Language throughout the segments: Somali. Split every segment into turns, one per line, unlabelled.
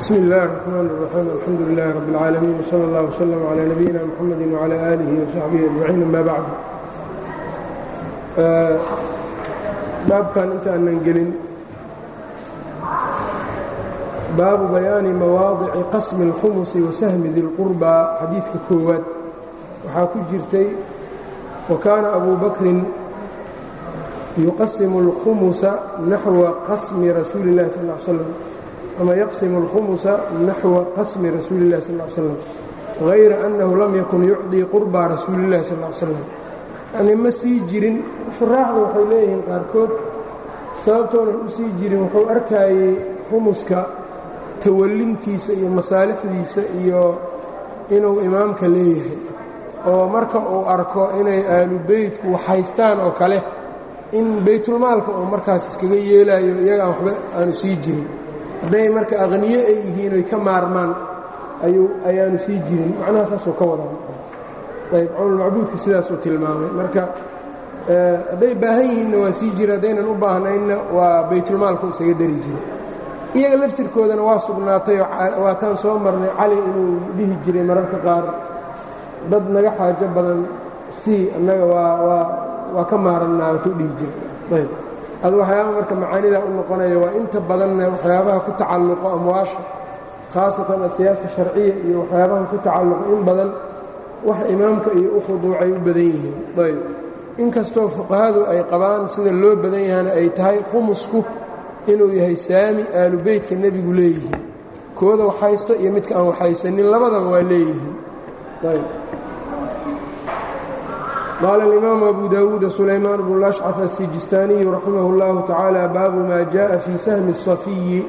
bsmi اllahi الرحmn الرaxيim alxamdu لlah rb اlcaalamiin wslى اllah wslm عlى nabiyina mxamedi وعlى آlihi وsaxbihi أجmaciin ama bacd baabkan inta aanan gelin baabu bayaani mawaadici qasmi اlkhumusi wasahmi di اlqurba xadiidka koowaad waxaa ku jirtay wakaana abu bakrin yuqasimu اlkhumusa naxwa qasmi rasuuli اllahi sal ا slam ama yaqsimu اlkhumusa naxwa qasmi rasuuli اllahi sal ا slam hayra annahu lam yakun yucdii qurba rasuuli اllahi sal ا slam yani ma sii jirin shuraaxda waxay leeyihiin qaarkood sababtoonan u sii jirin wuxuu arkaayey khumuska tawallintiisa iyo masaalixdiisa iyo inuu imaamka leeyahay oo marka uu arko inay aalu beytku waxhaystaan oo kale in baytulmaalka uu markaas iskaga yeelaayo iyaga aan waxba aanu sii jirin hadday marka aqniye ay yihiin oy ka maarmaan ayuu ayaanu sii jirin macnaha saasuu ka wadaa ayb cawnulmacbuudka sidaasuu tilmaamay marka hadday baahan yihiinna waa sii jira haddaynan u baahnaynna waa baytulmaalku isaga dari jiro iyaga laftirkoodana waa sugnaatay waataan soo marnay cali inuu dhihi jiray mararka qaar dad naga xaajo badan sii annaga waa waa ka maarannaa watuu dhihi jira ayb ad waxyaaba marka macaanidaa u noqonaya waa inta badanna waxyaabaha ku tacalluqo amwaasha khaasatan asiyaasa sharciya iyo waxyaabaha ku tacalluqo in badan wax imaamka iyo u khuduucay u badan yihiin ayb inkastoo fuqahadu ay qabaan sida loo badan yahana ay tahay khumusku inuu yahay saami aalu beytka nebigu leeyihiin kooda waxhaysto iyo midka aan waxhaysanin labadaba waa leeyihiin ayb qaala alimaamu abu dawuuda sulaymaan bnu lashcaf asijistaaniyu raximah اllahu tacaala baabu maa jaءa fii sahmi الsafiyi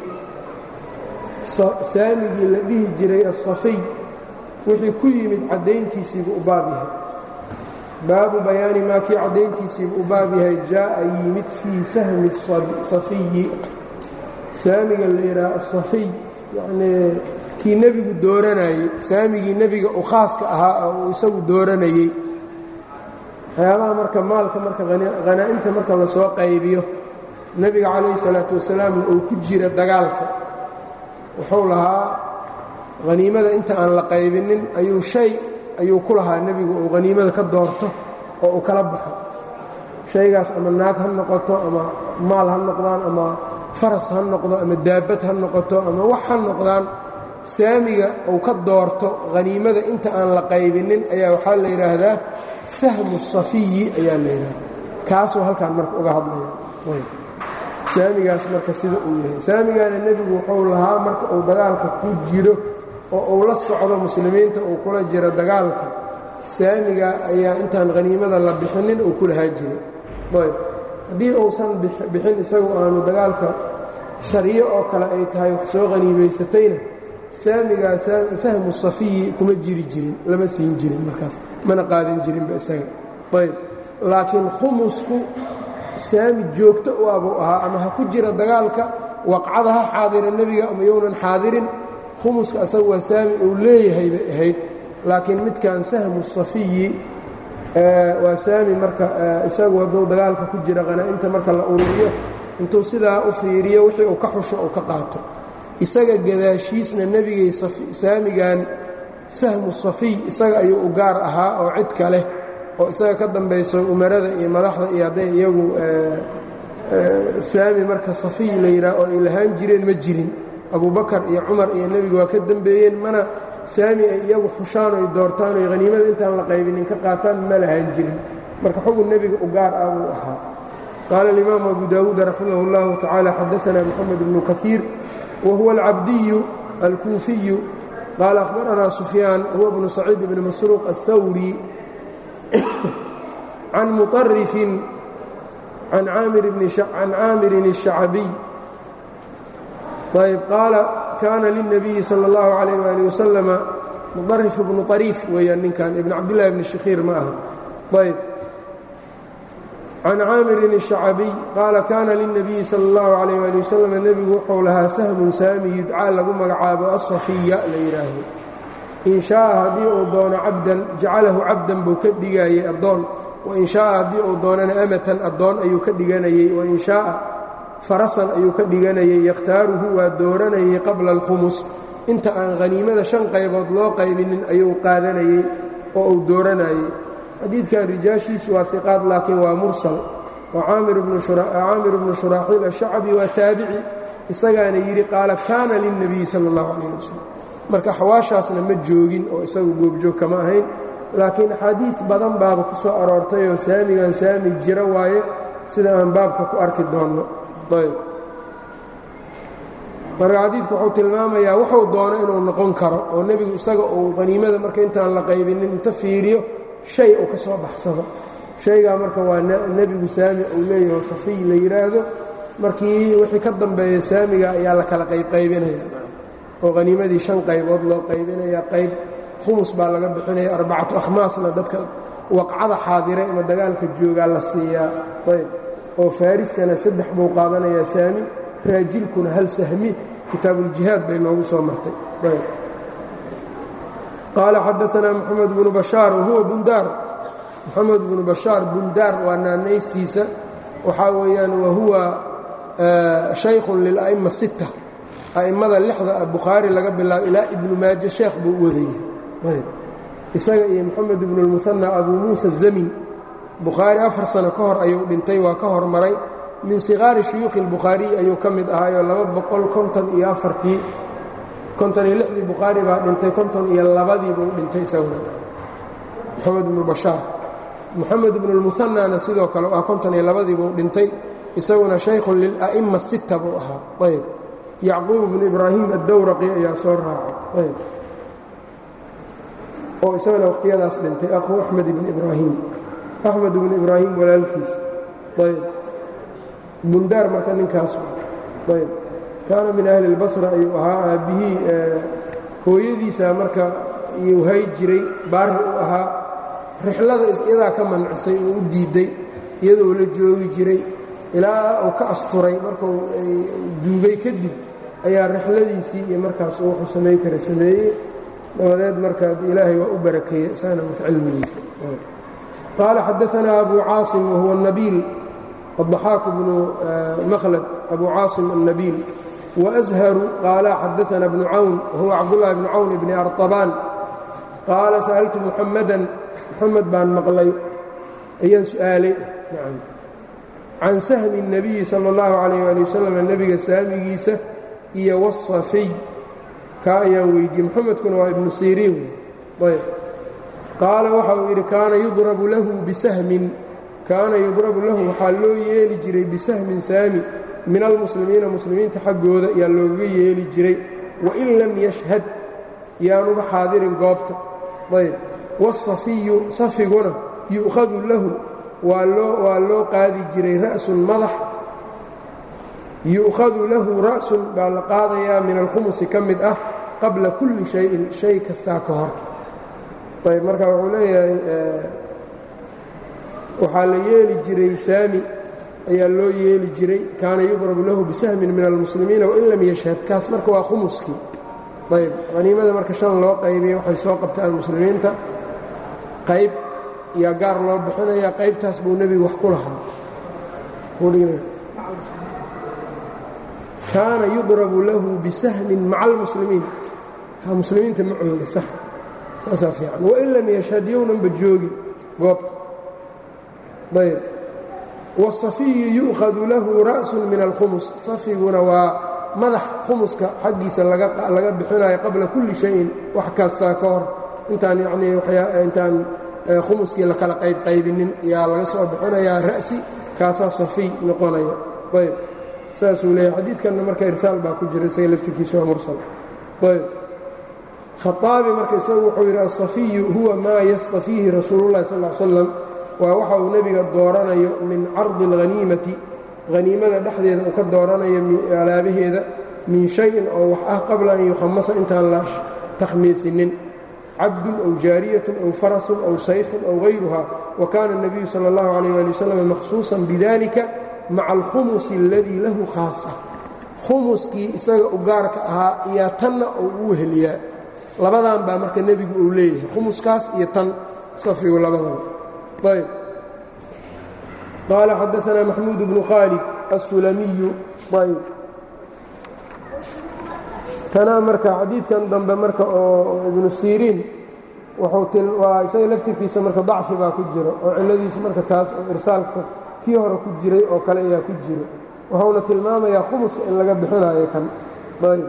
saamigii la dhihi jiray asafiy wixii ku yimid caddayntiisiibuu u baab yahay baabu bayaani maa kii caddayntiisiibuu u baab yahay jaa'a yimid fii sahmi safiyi saamiga la yidhaha asafiy yacnii kii nebigu dooranayey saamigii nebiga u khaaska ahaa oo uu isagu dooranayey waxyaabaha marka maalka marka hanaa'imta marka lasoo qaybiyo nebiga calayhi salaatu wasalaamna uu ku jira dagaalka wuxuu lahaa haniimada inta aan la qaybinin ayuu shay ayuu ku lahaa nebigu uu haniimada ka doorto oo uu kala baxo shaygaas ama naag ha noqoto ama maal ha noqdaan ama faras ha noqdo ama daabad ha noqoto ama wax ha noqdaan saamiga uu ka doorto haniimada inta aan la qaybinin ayaa waxaa la yidhaahdaa sahmu safiyi ayaa la yidhahda kaasuu halkaan marka uga hadlaya saamigaas marka sida uu yahay saamigaana nebigu wuxuu lahaa marka uu dagaalka ku jiro oo uu la socdo muslimiinta uu kula jiro dagaalka saamiga ayaa intaan haniimada la bixinin uu ku lahaa jiray ayb haddii uusan bixin isagu aanu dagaalka shariyo oo kale ay tahay wax soo haniimaysatayna saamigaa sahmu safiyi kuma jiri jirin lama siin jirin markaas mana qaadan jirinba isaga ayb laakiin khumusku saami joogto u abuu ahaa ama ha ku jira dagaalka waqcada ha xaadira nebiga ama younan xaadirin khumuska asaga waa saami uu leeyahay bay ahayd laakiin midkan sahmu safiyi waa saami marka isagu hadduu dagaalka ku jira qanaa'inta marka la ururiyo intuu sidaa u fiiriyo wixii uu ka xusho uu ka qaato isaga gadaashiisna nebigay saamigan sahmu safiy isaga ayuu u gaar ahaa oo cid kaleh oo isaga ka dambayso umarada iyo madaxda iyo hadday iyagu saami marka safiy la yidhaah oo ay lahaan jireen ma jirin abubakar iyo cumar iyo nebiga waa ka dembeeyeen mana saami ay iyagu xushaan oy doortaan oy haniimada intaan la qaybinin ka qaataan ma lahaan jirin marka xugun nebiga u gaar ah buu ahaa qaala alimaamu abu daawuud raximah اllahu tacaala xadaanaa moxamed bnu kaiir whuwa alcabdiyu alkuufiyu qaala ahbaranaa sufyaan huwa bnu saciid bni masruuq aلthawri can muطarifin can caamirin الshacbiy ayb qaala kaana lلnabiyi salى اllahu عalayh ali wasalama muطarif bnu طariif weeyaan ninkan ibn cabdillahi bni shikhiir ma aha ayb can caamirin الshacbiy qaala kaana lilnabiyi sala اllahu calayh ali wasalam nebigu wuxuu lahaa sahmun saami yudcaa lagu magacaabo asafiya la yidhaahdo in shaaa haddii uu doono cabdan jacalahu cabdan buu ka dhigayey addoon wain shaaa haddii uu doonana amatan addoon ayuu ka dhiganayey wain shaaa farasan ayuu ka dhiganayey yakhtaaruhu waa dooranayey qabla alkhumus inta aan haniimada shan qaybood loo qaybinin ayuu qaadanayey oo uu dooranayey xadiidkan rijaashiisu waa iqaad laakiin waa mursal oo caamir bnu shuraaxiil ashacbi waa taabici isagaana yidhi qaala kaana lilnabiyi sala اllahu calayh wasalam marka xawaashaasna ma joogin oo isagu goobjoog kama ahayn laakiin axaadiid badan baaba ku soo aroortay oo saamigan saami jira waaye sida aan baabka ku arki doonno ayb marka xadiidku wuxuu tilmaamayaa wuxuu doono inuu noqon karo oo nebigu isaga uu qaniimada marka intaan la qaybinin inta fiiriyo shay uu ka soo baxsado shaygaa marka waa nebigu saami uu leeyaho safiy la yidhaahdo markii wixii ka dambeeya saamiga ayaa la kala qaybqaybinaya oo haniimadii shan qaybood loo qaybinaya qayb khumus baa laga bixinaya arbacatu akhmaasna dadka waqcada xaadira ama dagaalka joogaa la siiyaa ayb oo faariskana saddex buu qaadanayaa saami raajilkuna hal sahmi kitaabuuljihaad bay noogu soo martay ayb qaala xadaanaa moxamed bnu bashaar wahuwa bundaar moxamed bnu bashaar bundaar waa naanaystiisa waxaa weeyaan wahuwa shaykhun lila'ima sitta a'immada lixda bukhaari laga bilaabo ilaa ibnu maaje sheekh buu u wadayay isaga iyo moxamed ibnu lmuhanna abuu muusa zamin bukhaari afar sano ka hor ayuu dhintay waa ka hormaray min siqaari shuyuukhi اlbukhaariy ayuu ka mid ahaayoo laba boqol konton iyo afartii konton iyo lixdii bukhaari baa dhintay konton iyo labadii buu dhintay isaguna moxamed ibnu bashaar moxamed ibnu lmuhanana sidoo kale ah konton iyo labadii buu dhintay isaguna shaykhun lila'ima sitta buu ahaa ayb yacquub bnu ibraahim addowraqi ayaa soo raacay ayb oo isagana wakhtiyadaas dhintay aqu axmed ibni ibraahim axmed ibnu ibraahim walaalkiis ayb bundaar marka ninkaas ayb kaana min ahli اlbasra ayuu ahaa aabbihii hooyadiisa marka iyuu hay jiray baari u ahaa rixlada iyadaa ka mancisay oo u diidday iyadoo la joogi jiray ilaa uu ka asturay markuu duugay kadib ayaa rixladiisii iyo markaas wuxuu samay kara sameeyey dabadeed marka ilaahay waa u barakeeyey isagana marka cilmigiisa qaala xadaanaa abu caasim wahuwa nabiil الضحاaك بن مkلد أbو cاaصم النبيل وأزهر قال xدثنا بن عون وهو cبدالله بن عون بن أرطبان قال سألت محمدا محمد baan mقلay ayaan سؤaaلay عن سهم النبي صلى الله عليه ولي وسلم نبga saamigiisa iyo والصفي ka ayaan weydiiyey محمedkuna waa iبن sيrيn qaala waxa uu yidhi kaana يضرب له بسهم kaana yudrabu lahu waxaa loo yeeli jiray bisahmin saami min almuslimiina muslimiinta xaggooda ayaa loogaga yeeli jiray wain lam yashhad yaanuba xaadirin goobta ayb wasafiyu safiguna yu'khadu lahu waa loo qaadi jiray ra'sun madax yu'khadu lahu ra'sun baa la qaadayaa min alkhumusi ka mid ah qabla kulli shayin shay kastaa ka hor ayb marka wuxuu leeyahay waxaa la yeeli jiray saami ayaa loo yeeli jiray kaana yudrabu lahu bisahmin min almuslimiina wain lam yashhad kaas marka waa khumuskii ayb haniimada marka shan loo qaybiya waxay soo qabtaan muslimiinta qayb yaa gaar loo bixinaya qaybtaas buu nebigu wax ku lahaa kaana yudrabu lahu bisahmin maca almuslimiin muslimiinta macooda sax saasaa fiican wain lam yashhad yownanba joogin goobta ayb wاsafiyu yu'khadu lahu ra'sun min alkhumus safiguna waa madax khumuska xaggiisa laga bixinayo qabla kulli shayin wax kastaa ka hor intaan yanii intaan khumuskii la kala qaybqaybinin yaa laga soo bixinayaa ra'si kaasaa safiy noqonaya ayb saasuu leeyahy xadiidkanna marka irsaal baa ku jira isaga laftirkiisa waa mursal ayb khaaabi marka isagu wuxuu yidhi asafiyu huwa maa yastafiihi rasuulu llahi sal l slam waa waxa uu nebiga dooranayo min cardi اlhaniimati haniimada dhexdeeda uu ka dooranayo alaabaheeda min shayin oo wax ah qabla an yukhamasa intaan la takhmiisinin cabdun aw jaariyatun aw farasun aw sayfun aw hayruha wa kaana الnabiyu salى اllahu عalيh ali wasalam makhsuusan bidalika maca alkhumusi اladii lahu khaasa khumuskii isaga u gaarka ahaa iyo tanna uu u weheliyaa labadan baa marka nebigu uu leeyahay khumuskaas iyo tan safigu labadaba ayb qaala xadaanaa maxmuud bnu khaalid assulamiyu ayb tanaa marka xadiidkan dambe marka oo ibnu siriin wuxuu waa isaga laftirkiisa marka dacfi baa ku jiro oo cilladiisu marka taas oo irsaalka kii hore ku jiray oo kale ayaa ku jiro wuxuuna tilmaamayaa khumuska in laga bixinayo kan ayb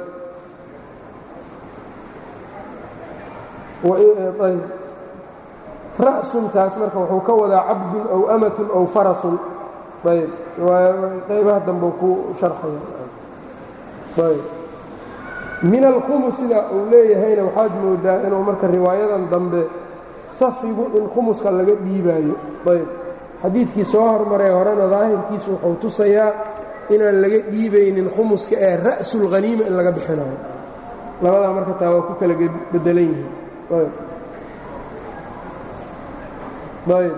ayb ra'suntaas marka wuxuu ka wadaa cabdun aw amatun aw farasun ayb qaybaha dambe ku sharxaya ayb min alkhumus sida uu leeyahayna waxaad moodaa inuu marka riwaayadan dambe safigu in khumuska laga dhiibaayo ayb xadiidkii soo hormaray horena daahirkiisu wuxuu tusayaa inaan laga dhiibaynin khumuska ee ra'sulkhaniima in laga bixinayo labadaa marka taa waa ku kala bedelan yihiin ayb ayb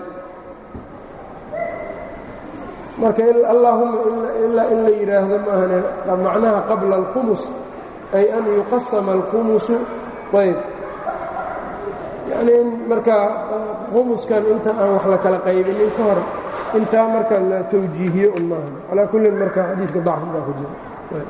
marka allaahuma ilaa in la yidhaahdo maahane macnaha qabla alkhumus ay an yuqasama alkhumusu ayb yacnii in markaa khumuskan inta aan wax la kala qaybinin ka hor intaa marka la tawjiihiyo un maahan calaa kullin marka xadiidka dacfi baa ku jira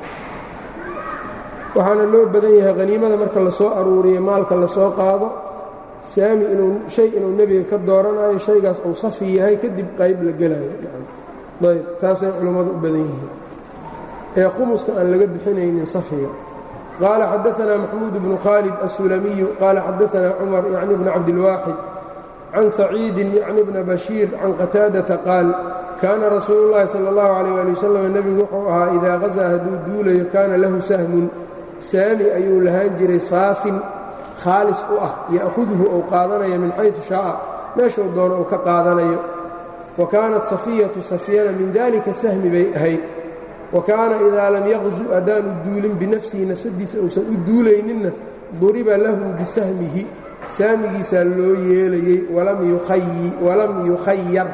waxaana loo badan yahay haniimada marka lasoo aruuriyo maalka lasoo qaado saami inuu shay inuu nebiga ka dooranayo shaygaas uu safi yahay kadib qayb la gelayo ayb taasay culammadu u badan yihiin ee khumuska aan laga bixinaynin safiga qaala xadaanaa maxmuud bnu khaalid asulamiyu qaala xadaanaa cumar yacni bni cabdilwaaxid can saciidin yacni bna bashiir can qataadata qaal kaana rasuulu llaahi sala allahu calayh ali wasalam nebigu wuxuu ahaa idaa qasaa hadduu duulayo kaana lahu sahmun saami ayuu lahaan jiray saafin khaalis u ah ya'huduhu ou qaadanayo min xaysu shaa'a meeshuu doono uu ka qaadanayo wa kaanat safiyatu safiyana min dalika sahmi bay ahayd wa kaana idaa lam yaqzu haddaanu duulin binafsihi nafsadiisa uusan u duulayninna duriba lahu bisahmihi saamigiisaa loo yeelayey walam yukhayar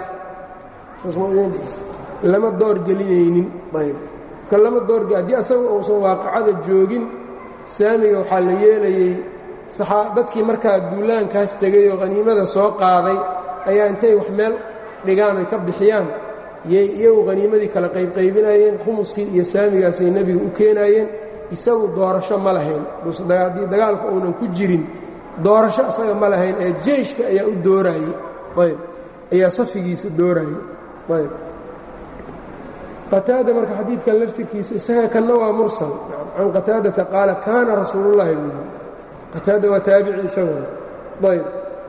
lama doorgelinaynin lama doorge haddii asaga uusan waaqacada joogin saamiga waxaa la yeelayey dadkii markaa duulaankaas tegay oo haniimada soo qaaday ayaa intay wax meel dhigaan ay ka bixiyaan yay iyagu haniimadii kala qaybqaybinayeen khumuskii iyo saamigaasay nebiga u keenayeen isagu doorasho ma lahayn haddii dagaalka uunan ku jirin doorasho isaga ma lahayn ee jeyshka ayaa u dooraayey ayb ayaa safigiisa dooraayey ayb qataada marka xadiidkan laftirkiisa isaga kanna waa mursal can qataadata qaala kaana rasuulullahi buu yiri qataada waa taabici isaguna ayb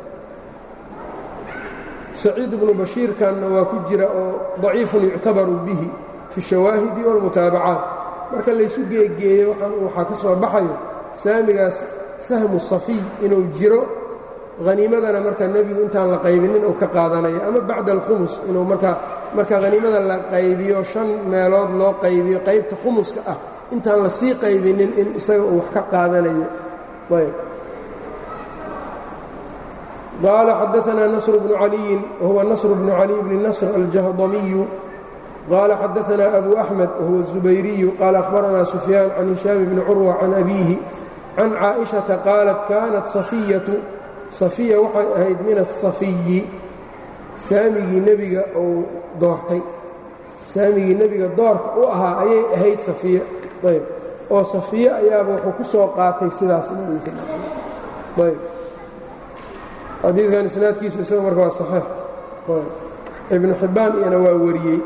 saciid bnu bashiirkanna waa ku jira oo daciifun yuctabaru bihi fi shawaahidi wاlmutaabacaat marka laysu geegeeyo waxaa ka soo baxayo saamigaas sahmu safiy inuu jiro haniimadana marka nebigu intaan la qaybinin uu ka qaadanayo ama bacda alkhumus inuu marka marka haniimada la qaybiyo shan meelood loo qaybiyo qaybta khumuska ah intaan la sii qaybinin in isaga uu wax ka qaadanayo ayb qaala xadaanaa nasr bnu caliyin wahuwa nasr bnu caliy bni nasr aljahdamiyu qaala xadaanaa abu axmed wahuwa الzubayriyu qaala akhbaranaa sufyaan can hishaam bni curwa can abiihi can caaئiشhaةa qaalat kaanat safiyatu safiya waxay ahayd min aلsafiyi saamigii nebiga uu doortay saamigii nebiga doorka u ahaa ayay ahayd safiya ayb oo safiye ayaaba wuxuu ku soo qaatay sidaas nebiga sal ayb xadiidkan isnaadkiisu isaga marka waa saxiix ibnu xibbaan iyana waa wariyey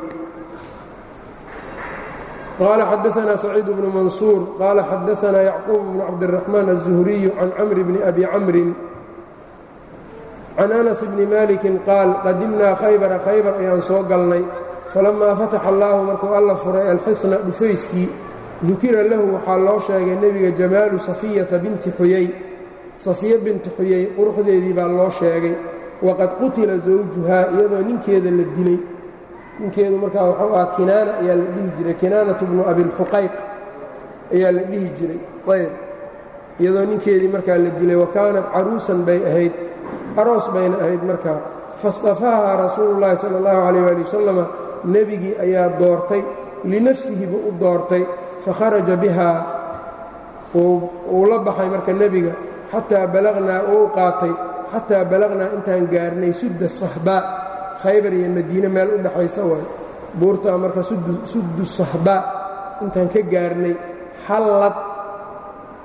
qaala xadaanaa saciid bnu mansuur qaala xadaanaa yacquub bnu cabdiraxmaan الzuhriyu can camri bni abi camrin can anas bni malikin qaal qadimnaa khaybara khaybar ayaan soo galnay falammaa fataxa allaahu markuu alla furay alxisna dhufayskii dukira lahu waxaa loo sheegay nebiga jamaalu safiyata binti xuyay safiya binti xuyay quruxdeedii baa loo sheegay waqad qutila zawjuhaa iyadoo ninkeeda la dilay ninkeedu markaa wuxuu ahaa kinaana ayaa la dhihi jiray kinaanatu bnu abilxuqayq ayaa la dhihi jiray ayb iyadoo ninkeedii markaa la dilay wa kaanat caruusan bay ahayd aroos bayna ahayd markaa fastafahaa rasuulu llaahi sala allahu calayh ali wasalama nebigii ayaa doortay linafsihiba u doortay fakharaja bihaa wuu la baxay marka nebiga xataa balagnaa uu qaatay xataa balagnaa intaan gaarnay sudda sahbaa khaybar iyo madiine meel u dhexaysa waay buurtaa marka suddu sahbaa intaan ka gaarnay xallad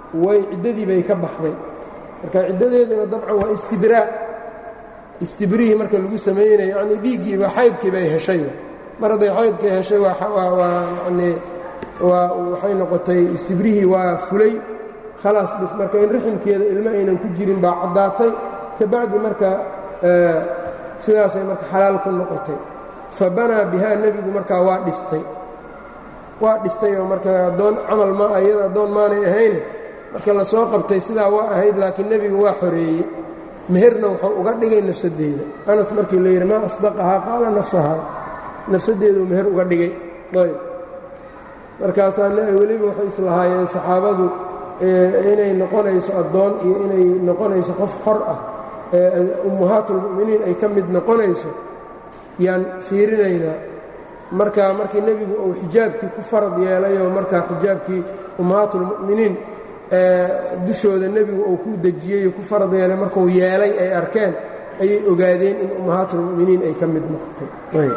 way ciddadii bay ka baxday marka ciddadeeduna dabcan waa istibraa istibrihii marka lagu samaynayo yani dhiiggiiba xaydkii bay heshay mar hadday xaydkii heshay waa yani waa waxay noqotay istibrihii waa fulay khalaas bis marka in riximkeeda ilmo aynan ku jirin baa caddaatay ka bacdi marka sidaasay marka xalaal ku noqotay fa banaa bihaa nebigu markaa waa dhistay waa dhistay oo marka addoon camal ma iyada addoon maanay ahayne marka la soo qabtay sidaa waa ahayd laakiin nebigu waa xoreeyey meherna wuxuu uga dhigay nafsaddeeda anas markii la yidhi maa asdaqahaa qaala nafsahaa nafsaddeeduu meher uga dhigay ayb markaasaa weliba waxay islahaayeen saxaabadu inay noqonayso addoon iyo inay noqonayso qof xor ah ee ummahaatulmu'miniin ay ka mid noqonayso yaan fiirinaynaa marka markii nebigu uu xijaabkii ku farad yeelayoo markaa xijaabkii ummahaatulmu'miniin dushooda nebigu uu ku dejiyey ku farad yeelay markuu yeelay ay arkeen ayay ogaadeen in ummahaatulmu'miniin ay ka mid noqotay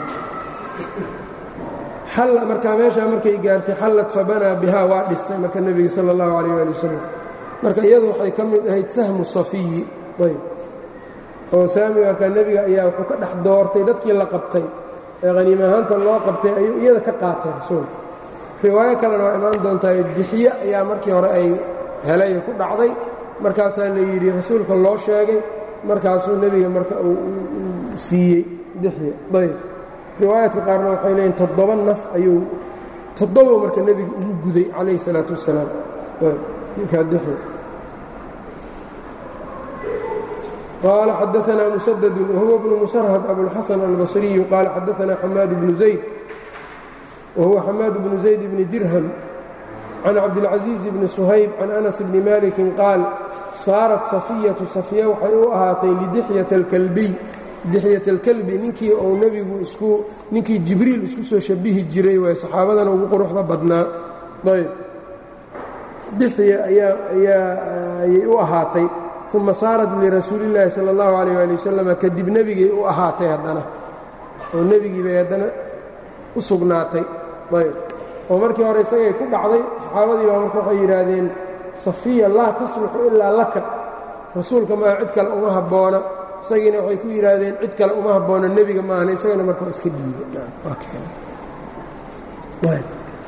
xalla markaa meeshaa markay gaartay xallad fabanaa bihaa waa dhistay marka nebiga sala allahu calayh waali wasalam marka iyadu waxay ka mid ahayd sahmu safiyi ayb oo saami markaa nebiga ayaa wuxuu ka dhex doortay dadkii la qabtay ee haniim ahaanta loo qabtay ayuu iyada ka qaatay rasuulka riwaayo kalena waa imaan doontaa dixye ayaa markii hore ay helay ku dhacday markaasaa la yidhi rasuulka loo sheegay markaasuu nebiga marka uu siiyey dixye ayb riwaayaadka qaarna waxay leeyiin toddoba naf ayuu toddoba marka nebiga ugu guday calayh isalaatu wassalaam ninkaa dixye qaala xadaanaa musadadu wahuwa bnu musarhad abulxasan albasriyu qaala xadaanaa xamaad bnu zayd wahuwa xamaad bnu zayd bni dirham can cabdilcaziiz bni suhayb can anas bni malikin qaal saarat safiyatu safiya waxay u ahaatay lidixyata alkalbiy dixyat alkalbi ninkii uu nebigu isku ninkii jibriil isku soo shabihi jiray waay saxaabadana ugu quruxda badnaa ayb dixya ayaa ayaa ayay u ahaatay uma saarat lirasuulillaahi sala allahu calayh waali wasalam kadib nebigay u ahaatay haddana oo nebigii bay haddana u sugnaatay ayb oo markii hore isagay ku dhacday saxaabadii baa marka waxay yidhaahdeen safiya laa tasluxu ilaa laka rasuulka maa cid kale uma habboona isagiina waxay ku yidhaahdeen cid kale uma habboona nebiga maahna isagana marka waa iska dhiibay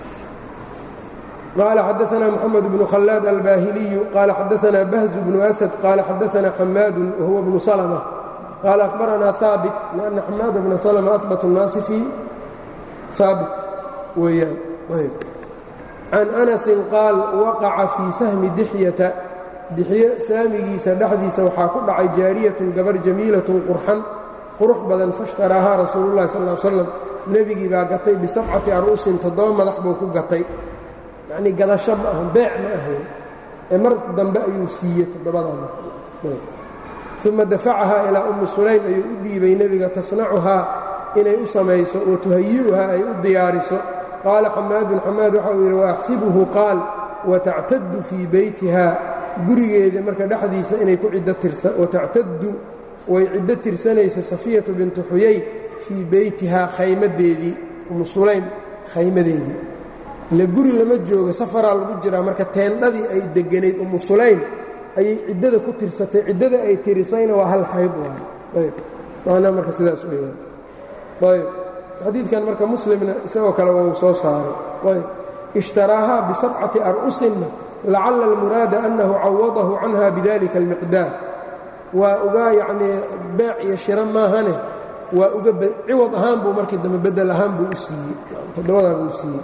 qaala xadaanaa moxamed bnu khallaad albaahiliyu qaala xadaanaa bahzu bnu asad qaala xadaanaa xamaadun wahuwa bnu salma qaala akhbaranaa haabit lianna xamaada bna salma ahbat الnaasi fii haabit weeyaan can anasin qaal waqaca fii sahmi dixyata dixyo saamigiisa dhexdiisa waxaa ku dhacay jaariyatun gabar jamiilatun qurxan qurux badan fashtaraahaa rasuululahi sal l slam nebigii baa gatay bisabcati aru'sin toddoba madax buu ku gatay yacnii gadasho ma ahan beec ma ahayn ee mar dambe ayuu siiyey toddobadaa uma dafacahaa ilaa ummi sulaym ayuu u dhiibay nebiga tasnacuhaa inay u samayso wa tuhayi'uhaa ay u diyaariso qaala xamaadun xamaad waxa uu yidhi waaxsibuhu qaal watactadu fii beytiha gurigeeda marka dhexdiisa inay ku ciddo tirsa watactadu way ciddo tirsanaysa safiyatu bintu xuyay fii beytihaa khaymadeedii umu sulaym khaymadeedii ile guri lama jooga safaraa lagu jiraa marka teendhadii ay deganayd umu sulaym ayay ciddada ku tirsatay ciddada ay tirisayna waa hal xayd waay macnaa marka sidaas weyaan ayb xadiidkan marka muslimna isagoo kale wau soo saaray ayb ishtaraahaa bisabcati ar'usinna lacala almuraada annahu cawadahu canha bidalika almiqdaar waa uga yacnii beec iyo shiro maahane waa uga ciwad ahaan buu markii dambe bedel ahaan buu u siiyey toddobadaa buu siiyey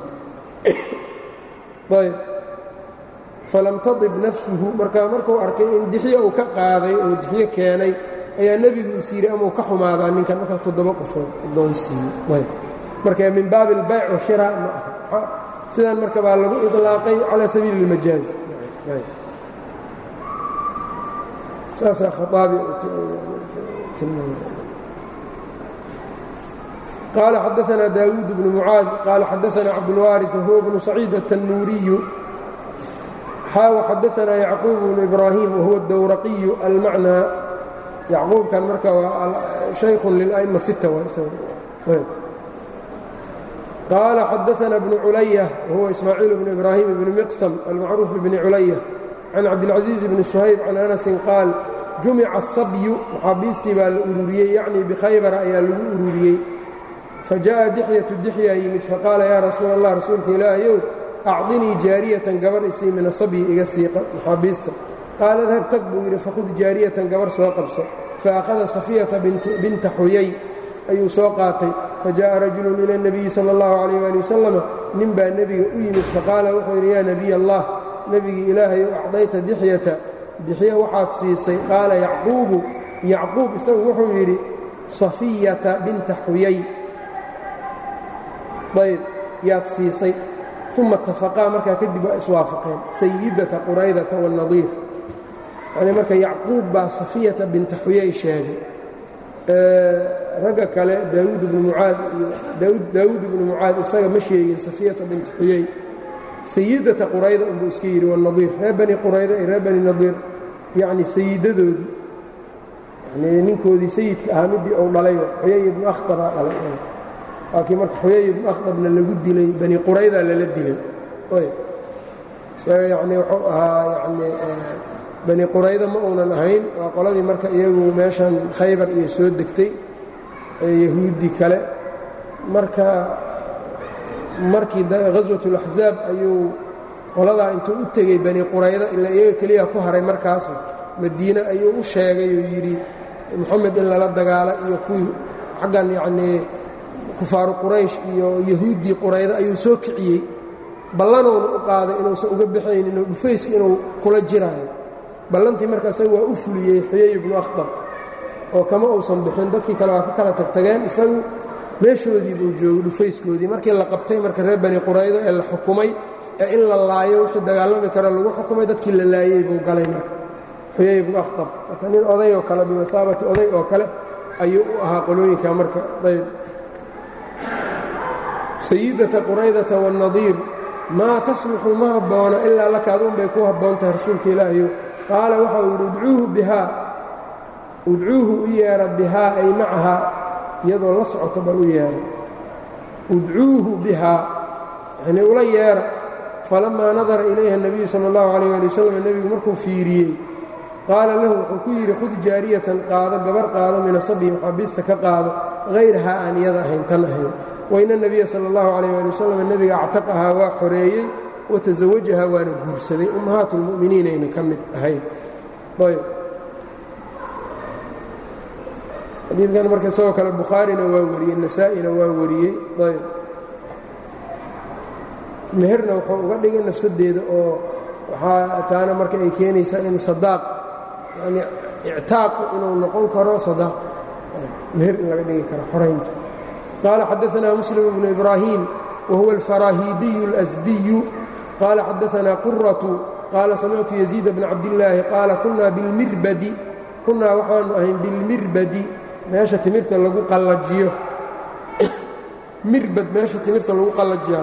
ayb falam tadib nafsuhu markaa markuu arkay in dixyo uu ka qaaday oo dixyo keenay ayaa nebigu is yidhi amau ka xumaadaa ninkan markaas toddoba qofood adoon siiyey marka min baabi albayc wa shira ma aha sidan marka baa lagu iطlaaqay calى sabiili اlmajaaz saasaa khaaabi qaala xadaثna daawuud bnu mucaad qaala xadaثna cabdاlwaariث wahuwa bnu saciid الtanuuriyu xaawa xadaثna yacquub bnu ibraahim wahuwa اdowraqiyu almacnaa yacquubkan marka waa shaykhun lila'ma sita qaala xadaثna bnu culaya wahuwa ismaaciil bnu ibraahim bni miqsam almacruuf bni culaya can cabdilcaزiiz bni suhayb can anasin qaal jumica asabyu maxaabiistii baa la ururiyey yacnii bikhaybara ayaa lagu ururiyey fajaءa dixyatu dixyaa yimid faqaala yaa rasuul allah rasuulka ilaahayow acdinii jaariyatan gabar isii min asabyi iga siiqa maxaabiista qaala dahab tag buu yidhi fakhud jaariyatan gabar soo qabso faakhada safiyata binta xuyay ayuu soo qaatay fajaءa rajulu ila اnabiyi sala اllahu calayh ali wasalama nin baa nebiga u yimid faqaala wuxuu yidhi yaa nebiy allah nebigii ilaahayow acdayta dixyata dixya waxaad siisay qaala yacquubu yacquub isagu wuxuu yidhi safiyata binta xuyay ayb yaad siisay uma itafaqaa markaa kadib waa iswaafaqeen sayidata quraydata waannadiir yanii marka yacquub baa safiyata binta xuyay sheegay ragga kale daawuud ibnu mucaad iyo daawuud ibnu mucaad isaga ma sheegin safiyata binta xuyay sayidata qurayda unbuu iska yidhi waannadiir reer bani qurayda iyo reer bani nadiir yacni sayidadoodii yani ninkoodii sayidka ahaa midii uu dhalay xuyay ibnu akhtabaa dhalay laakiin marka xuyay ibnu akhdabna lagu dilay bani qurayda lala dilay isaga yacni wuxuu ahaa yacni bani qurayda ma uunan ahayn waa qoladii marka iyagu meeshan khaybar iyo soo degtay yahuudi kale marka markii ghaswatulaxzaab ayuu qoladaa intuu u tegey bani qurayda ilaa iyaga keliya ku haray markaas madiine ayuu u sheegay oo yidhi moxamed in lala dagaala iyo kuwii xaggan yacnii kufaaru quraysh iyo yahuuddii qurayda ayuu soo kiciyey ballanowna u qaaday inuusan uga baxaynin oo dhufayska inuu kula jiraayo ballantii marka isaga waa u fuliyey xuyay ibnu akhdab oo kama uusan bixin dadkii kale waa ka kala tagtageen isagu meeshoodii buu joogay dhufayskoodii markii la qabtay marka reer bani qurayda ee la xukumay ee in la laayo wixii dagaalami kara lagu xukumay dadkii la laayey buu galay marka xuyay ibnu akhdab marka nin oday oo kale bimasaabati oday oo kale ayuu u ahaa qolooyinka marka ayb sayidata quraydata waannadiir maa tasluxu ma habboona ilaa laka aduun bay ku habboon tahay rasuulka ilaahayo qaala waxa uu yidhi udcuuhu bihaa udcuuhu u yeedha bihaa ay macahaa iyadoo la socoto bal u yeedha udcuuhu bihaa yanii ula yeedha falammaa nadara ilayha nebiyu sala allahu calayh ali wasalam nebigu markuu fiiriyey qaala lahu wuxuu ku yidhi khud jaariyatan qaado gabar qaado mina sabyi maxaabiista ka qaado hayrahaa aan iyada ahayn tan ahayn waina nebiya sala allahu calayh ali wasalam nebiga actaqahaa waa xoreeyey watasawajahaa waana guursaday ummahaat lmu'miniin ayna ka mid ahayn ayb xadiidkan marka isagoo kale bukhaarina waa wariyey nasaa-ina waa wariyey ayb meherna wuxuu uga dhigay nafsadeeda oo waxaa taana marka ay keenaysaa in sadaaq yani ictaaqu inuu noqon karo sadaaq meher in laga dhigi karo xoraynta qaala xadaanaa muslim bnu ibraahim wahuwa alfaraahiidiyu اlasdiyu qaala xadaanaa quratu qaala samictu yaziid bna cabdillaahi qaala kunaa bilmirbadi kunaa waxaanu ahayn bilmirbadi meesha timirta lagu qallajiyo mirbad meesha timirta lagu qallajiya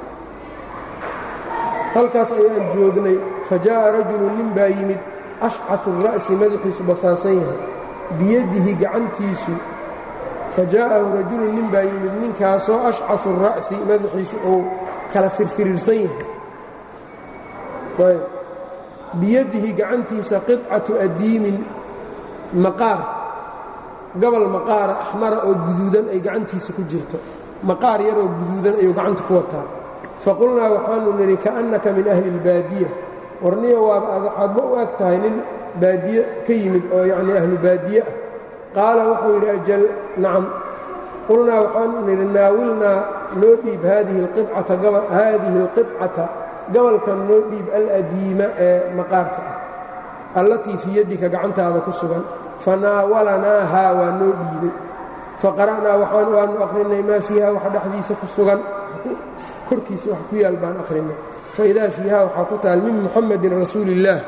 halkaas ayaan joognay fajaءa rajulu nin baa yimid ashcaثu الra'si madaxiisu basaasan yahay biyadihi gacantiisu fajaءahu rajulu nin baa yimid ninkaasoo ashcaثu الra'si madaxiisu uu kala firfirirsan yahay biyadihi gacantiisa qiطcaةu adiimin maqaar gobol maqaara axmara oo guduudan ay gacantiisa ku jirto maqaar yaroo guduudan ayuu gacanta ku wataa faqulnaa waxaanu nidhi kaannaka min ahli اlbaadiya warniyo waaba waxaadba u eg tahay nin baadiye ka yimid oo yacnii ahlu baadiye ah qaala wuxuu yidhi ajal nacam qulnaa waxaanu nidhi naawilnaa noo dhiib haadihi haadihi اlqibcata gobolkan noo dhiib aladiima ee maqaarka ah allatii fii yaddika gacantaada ku sugan fanaawalanaahaa waa noo dhiibay faqara'naa waxaan waanu akhrinay maa fiiha wax dhexdiisa ku sugan korkiisa wax ku yaal baan akhrinay faidaa fiiha waxaa ku taal min muxamadin rasuuli illaah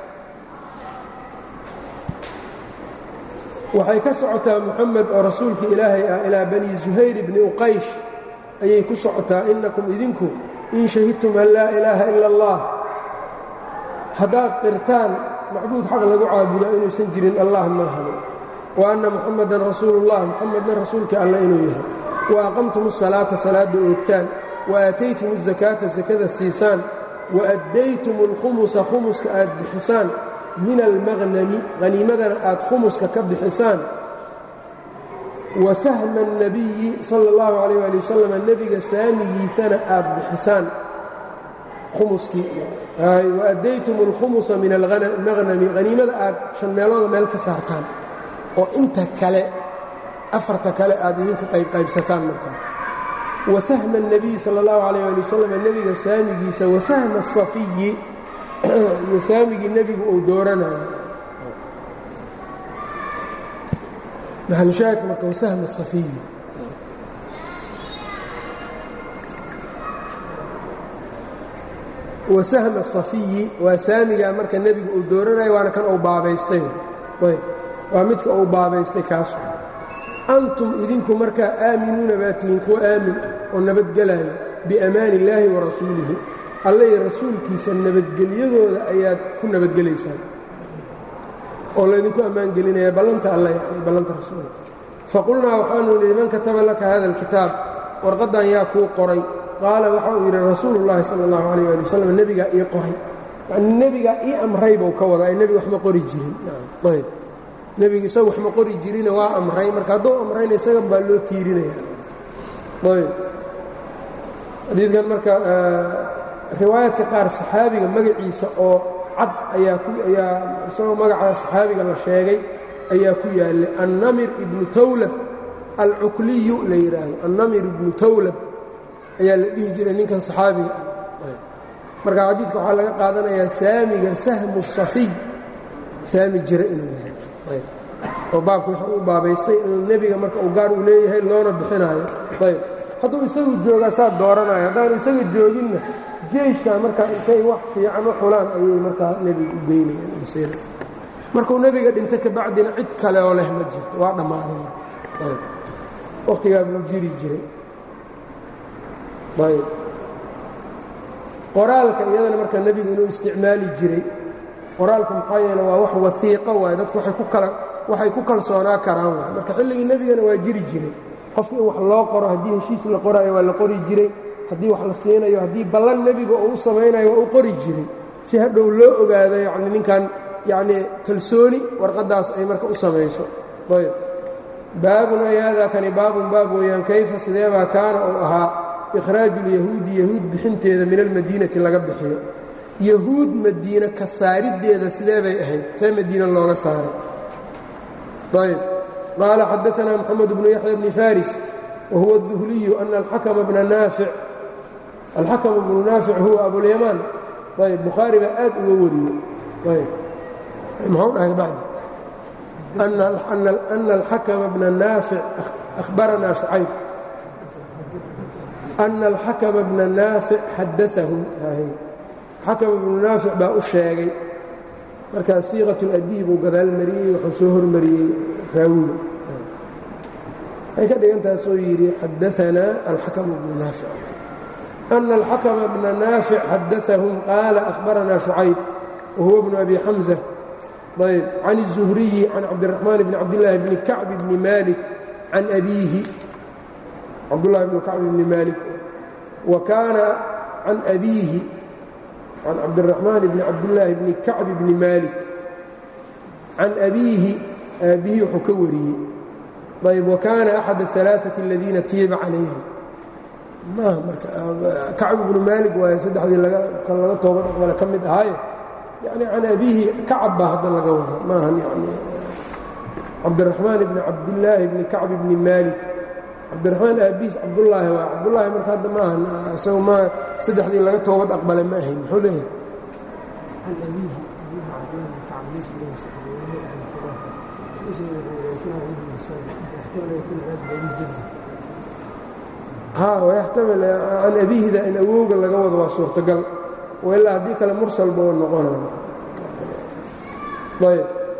waxay ka socotaa muxamed oo rasuulka ilaahay ah ilaa bani zuhayr bni uqaysh ayay ku socotaa innakum idinku in shahidtum an laa ilaaha ila allah haddaad qirtaan macbuud xaq lagu caabudaa inuusan jirin allah maahane wa anna muxamadan rasuulullah muxamedna rasuulka alla inuu yahay wa aqamtum asalaata salaadda oogtaan wa aataytum azakaata sakada siisaan waأddaytum اlkhumusa khumuska aad bixisaan min almaqnami haniimadana aad khumuska ka bixisaan wasahma الnabiyi salى اllahu عalيh ali wasalam nebiga saamigiisana aad bixisaan khumuskii waأddaytum اlkhumusa min almaqnami haniimada aad shan meelooda meel ka saartaan oo inta kale afarta kale aad idinku qaybqaybsataan markaa wasahma الnabiy salى اllahu عalيh ali wasalam nebiga saamigiisa wasahma الsafiyi iyo saamigii nebigu uu dooranayo maxalushaahidka marka wasahma الsafiyi wasahma الsafiyi waa saamigaa marka nebigu uu dooranayo waana kan uu baabaystay ayb waa midka uu baabaystay kaas antum idinku markaa aaminuuna baa tihiin kuwa aamin ah oo nabadgelaya biamaani illaahi wa rasuulihi alle iyo rasuulkiisa nabadgelyadooda ayaad ku nabadgelaysaan oo laydinku ammaangelinaya ballanta alle yani ballanta rasuulka faqulnaa waxaanu nidhi man kataba laka hada alkitaab warqaddan yaa kuu qoray qaala waxa uu yidhi rasuulu llaahi sala allahu calayh ali wasalam nebigaa ii qoray yacni nebigaa ii amray buu ka wadaa nebiga wax ma qori jirin ayb nebiga isaga wax ma qori jirina waa amray marka hadduu amrayna isagan baa loo tiirinaya ayb xadiidkan marka riwaayaadka qaar saxaabiga magaciisa oo cad ayaa ku ayaa isagoo magaca saxaabiga la sheegay ayaa ku yaallay annamir ibnu tawlab alcukliyu la yidhaahdo annamir ibnu tawlab ayaa la dhihi jiray ninkan saxaabiga ah marka xadiidka waxaa laga qaadanayaa saamiga sahmu safiy saami jira inuu yahay oo baabka wuxuu u baabaystay in nebiga marka uu gaar uu leeyahay loona bixinaayo ayb hadduu isagu joogaa saa dooranayo haddaanu isaga jooginna jeyshka markaa intay wax fiican u xulaan ayay markaa nebiga u geynayaan markuu nebiga dhinta ka bacdina cid kale oo leh ma jirto waa dhammaaday marka wakhtigaa buu jiri jiray ayb qoraalka iyadana marka nebigu inuu isticmaali jiray qoraalku maxaa yeele waa wax waiiqo waaye dadku waay ku kala waxay ku kalsoonaa karaan waay marka xilligii nebigana waa jiri jiray qofka in wax loo qoro haddii heshiis la qoraayo waa la qori jiray haddii wax la siinayo haddii ballan nebiga uu u samaynayo waa u qori jiray si hadhow loo ogaado yacni ninkan yacnii kalsooni warqaddaas ay marka u samayso ayb baabun ay haadaa kani baabun baab weeyaan kayfa sideebaa kaana uu ahaa ikhraaju lyahuudi yahuud bixinteeda min almadiinati laga bixiyo yahuud madiine ka saariddeeda sidee bay ahayd see madiina looga saaray ayb qaala xadaanaa moxamed bnu yaxya bni faris wa huwa الduhliyu ana alxakma bna naafic alxakmu bnu naafic huwa abulyamaan ayb bukhaari baa aad uga wariyey ayb muxuu dhahay bacdi ana alxakma bna naafic ahbaranaa shucayb ana alxakma bna naafic xadaahum xakam ibnu naafic baa u sheegay markaa siiqat اladiih buu gadaal mariyey wuxuu soo hormariyey raawiga waxay ka dhigantaasoo yidhi xadaanaa alxakm bnu naafic ana alxakma bna naafic xadaahum qaala ahbaranaa shucayb wahuwa bnu abi xamza ayb can الzuhriyi can cabdiraxmaan bni cabdillaahi bni kacb bni malik can abiihi cabdullahi bni kacb bni malik wa kaana can abiihi can cabdiraxmaan bni cabdillaahi bni kacb bni maalik can abiihi aabbihi wuxuu ka wariyey ayb wa kaana axad aلalaaثaةi aladiina tiiba calayhim maaha marka kacb ibnu maalik waaye saddexdii kan laga toobad aqbale ka mid ahaaye yani can abiihi kacab baa hadda laga wada maahan yani cabdiraxmaan bni cabdillaahi bni kacb bni maalik cabdiraxmaan aabiis cabdullaahi waa cabdullaahi marka hadda maahan isaga ma saddexdii laga toobad aqbale ma ahayn muxuu leeyahay ha wayaxtamil can abiihida in awowga laga wado waa suurtagal ilaa haddii kale mursal buu noqonay ayb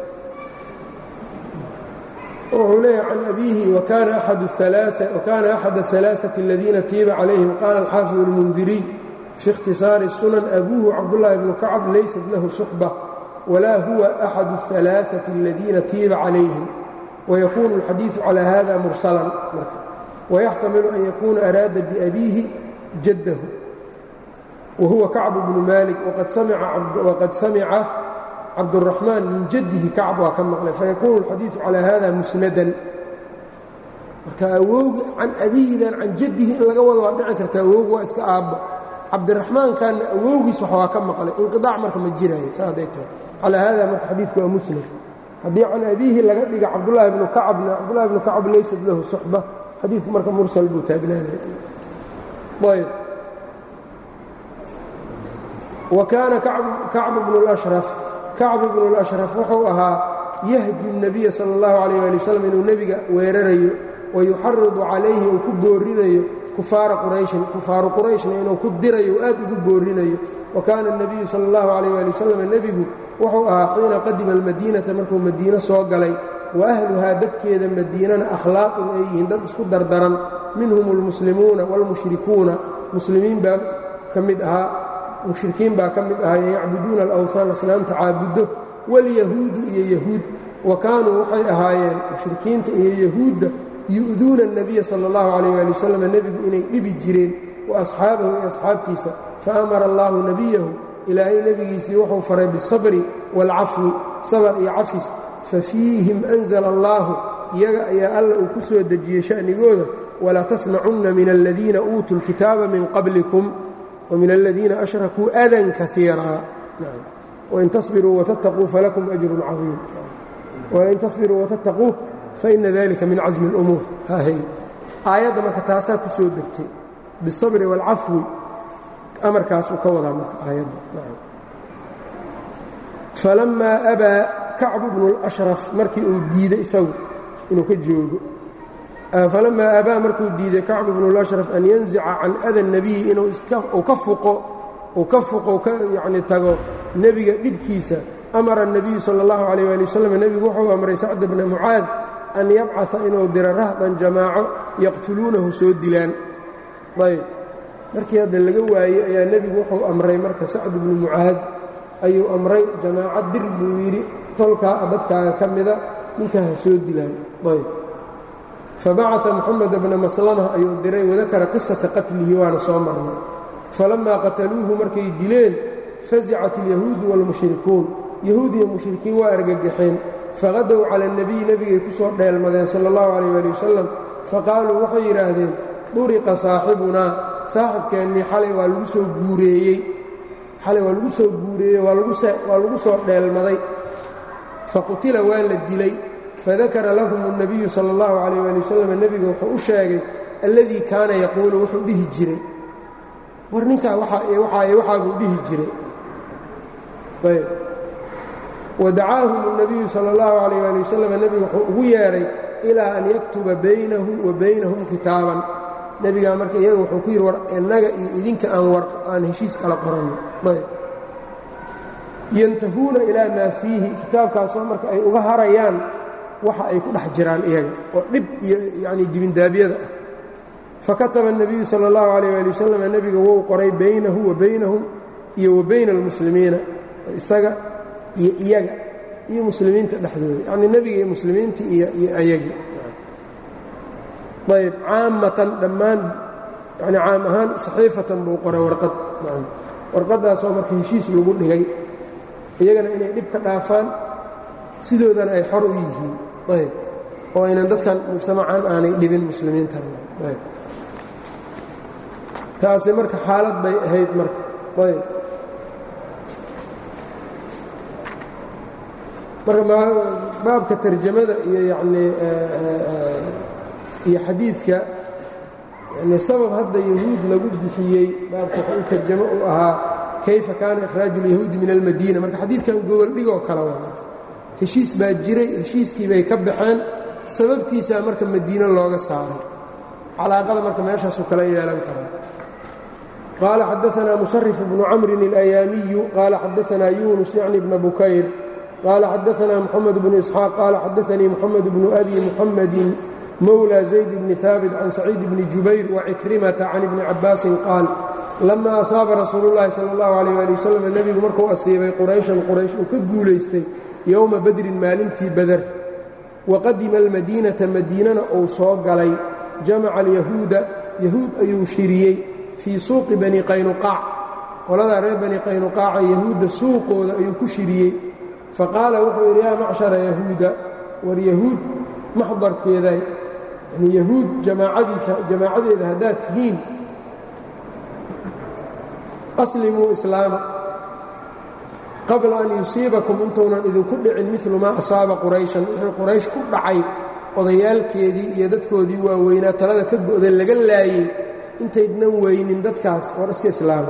wuxuu leeyahay can abiihi wakana axad الثalaaثaةi اladiina tiiba calayhim qaala alxaafid اlmundiriy fi اkhtisaari الsunan abuuhu cabdullaahi bnu kacb laysat lahu suxba walaa huwa axad الثalaaثaةi اladiina tiiba calayhim wayakunu اlxadiiثu calى hada mursalan marka wayaxtamilu an yakuuna araada biabiihi jaddahu wa huwa kacbu bnu malik waqad samica cabduraxmaan min jaddihi kacb waa ka maqlay fayakuunu alxadiidu calaa hada musnadan marka awowgi can abihidan can jaddihi in laga wado waa dhici karta awowgi waa iska aabba cabdiraxmaankanna awowgiis wax waa ka maqlay inqiaac marka ma jiraayo sa hadday tahay calaa hada marka xadiidku waa musnad haddii can abiihi laga dhiga cabdulahi bnu kacbna cabdulahi bnu kacb laysat lahu suxba xadiidku marka mursal buu taagnaanaya ayb wa kaana kacbu bnu اlashraf kacbu bnu اlashraf wuxuu ahaa yahju الnabiya salى اllahu alayh ali wasalam inuu nebiga weerarayo wayuxaridu calayhi uu ku boorinayo kufaara qurayshin kufaaru qurayshna inuu ku dirayo aad ugu boorinayo wa kaana الnabiyu salى اllahu alayh ali wasalam nebigu wuxuu ahaa xiina qadima almadiinata markuu madiino soo galay wa ahluhaa dadkeeda madiinana akhlaaqun ay yihiin dad isku dardaran minhum almuslimuuna wاlmushrikuuna muslimiin baa ka mid ahaa mushrikiin baa ka mid ahaa yacbuduuna alawhaan asnaamta caabuddo wاlyahuudu iyo yahuud wa kaanuu waxay ahaayeen mushrikiinta iyo yahuudda yu'duuna الnabiya salى اllahu alayh ali wasalam nebigu inay dhibi jireen wa asxaabahu iyo asxaabtiisa faamara allahu nebiyahu ilaahay nebigiisii wuxuu faray bisabri wاlcafwi sabr iyo cafis fafiihim anzla allahu iyaga ayaa alla uu ku soo dejiyey sha'nigooda walaa tasmacunna min aladiina uutuu اlkitaaba min qablikum wmin aladiina ashrakuu adan kaiira wain tasbiruu watattaquu falakum ajrun caiim wain tasbiruu watattaquu faina dalika min casmi اlumuur hhy aayadda marka taasaa ku soo degtay bisabri wاlcafwi amarkaasuu ka wadaa marka aayadda falamaa abaa kacbu bnu اlashraf markii uu diiday isagu inuu ka joogo falamaa abaa markuu diiday kacbu bnu اlashraf an yanzica can ada الnabiyi inuu ka fuqo uu ka fuqo ka yacni tago nebiga dhibkiisa amara الnabiyu salى اllahu عalيh ali wasalam nebigu wuxuu amray sacd bna mucaad an yabcaثa inuu diro rahdan jamaaco yaqtuluunahu soo dilaan ayb markii hadda laga waayey ayaa nebigu wuxuu amray marka sacd bnu mucaad ayuu amray jamaaco dir buu yidhi tolkaa dadkaaga ka mida ninkaa ha soo dilaan ayb fabacaa moxamed bna maslama ayuu diray wadakara qisata qatlihi waana soo marnay falamaa qataluuhu markay dileen fazicat اlyahuudu wاlmushrikuun yahuud iyo mushrikiin waa argagaxeen faqadow cala اnebiy nebigay ku soo dheelmadeen sala اllahu calayh ali wasalam faqaaluu waxay yidhaahdeen duriqa saaxibunaa saaxibkeennii xalay waa lagu soo guureeyey xalay waa lagu soo guureeyey waa lagu soo dheelmaday faqutila waa la dilay fadakara lahum الnabiyu salى اllahu calayh ali wasalam nebiga wuxuu u sheegay alladii kaana yaquulu wuxuu dhihi jiray war ninkaa waxaabuu dhihi jiray ayb wadacaahum الnabiyu salى اllahu calayh ali wasalam nebiga wuxuu ugu yeedhay ilaa an yaktuba baynahu wa baynahum kitaaban nebigaa marka iyaga wuxuu ku yidhi war innaga iyo idinka aan war aan heshiis kala qoranno ayb yantahuuna ilaa maa fiihi kitaabkaasoo marka ay uga harayaan waxa ay ku dhex jiraan iyaga oo dhib iyo yacni dibindaabyada ah fakataba الnabiyu salى اllahu عalيh ali wasalam nebiga wou qoray baynahu wa baynahum iyo wa bayna اlmuslimiina isaga iyo iyaga iyo muslimiinta dhexdooda yacnii nebiga iyo muslimiinta iyo iyo ayagii ayb caamatan dhammaan yani caam ahaan saxiifatan buu qoray warqad warqaddaasoo marka heshiis lagu dhigay iyagana inay dhib ka dhaafaan sidoodana ay xor u yihiin ayb oo aynan dadkan mujtamacan aanay dhibin muslimiintan ayb taasi marka xaalad bay ahayd marka ayb marka baabka tarjamada iyo yanii iyo xadiidka yani sabab hadda yahuud lagu bixiyey baabka wuxuu u tarjamo u ahaa kayfa kaana ikhraaju اlyahuudi min almadiina marka xadiidkan gogoldhigoo kale waa marka heshiis baa jiray heshiiskii bay ka baxeen sababtiisaa marka madiino looga saaray calaaqada marka meeshaasuu kala yeelan karaa qaala xadaanaa musarif bnu camrin اlayaamiyu qaala xadaanaa yunus yacni bna bukayr qaala xadaanaa moxamed bnu isxaaq qaala xadaanii moxamed bnu abi muxamedin mowlى zayd bni haabit can saciid bni jubayr wacikrimata can ibni cabaasin qaal lama asaaba rasuulu llaahi sala اllahu alayh ali wasalam nebigu markuu asiibay qurayshan quraysh uu ka guulaystay yowma badrin maalintii bader waqadima almadiinata madiinana uu soo galay jamaca alyahuuda yahuud ayuu shiriyey fii suuqi bani qaynuqaac qoladaa reer bani qaynuqaaca yahuudda suuqooda ayuu ku shiriyey faqaala wuxuu yidhi yaa macshara yahuuda war yahuud maxdarkeeday yani yahuud jamaacadiisa jamaacadeeda haddaad tihiin aslimuu islaama qabla an yusiibakum intuunan idinku dhicin milu maa asaaba qurayshan wixii quraysh ku dhacay odayaalkeedii iyo dadkoodii waaweynaa talada ka go'da laga laayey intaydnan weynin dadkaas war iska islaama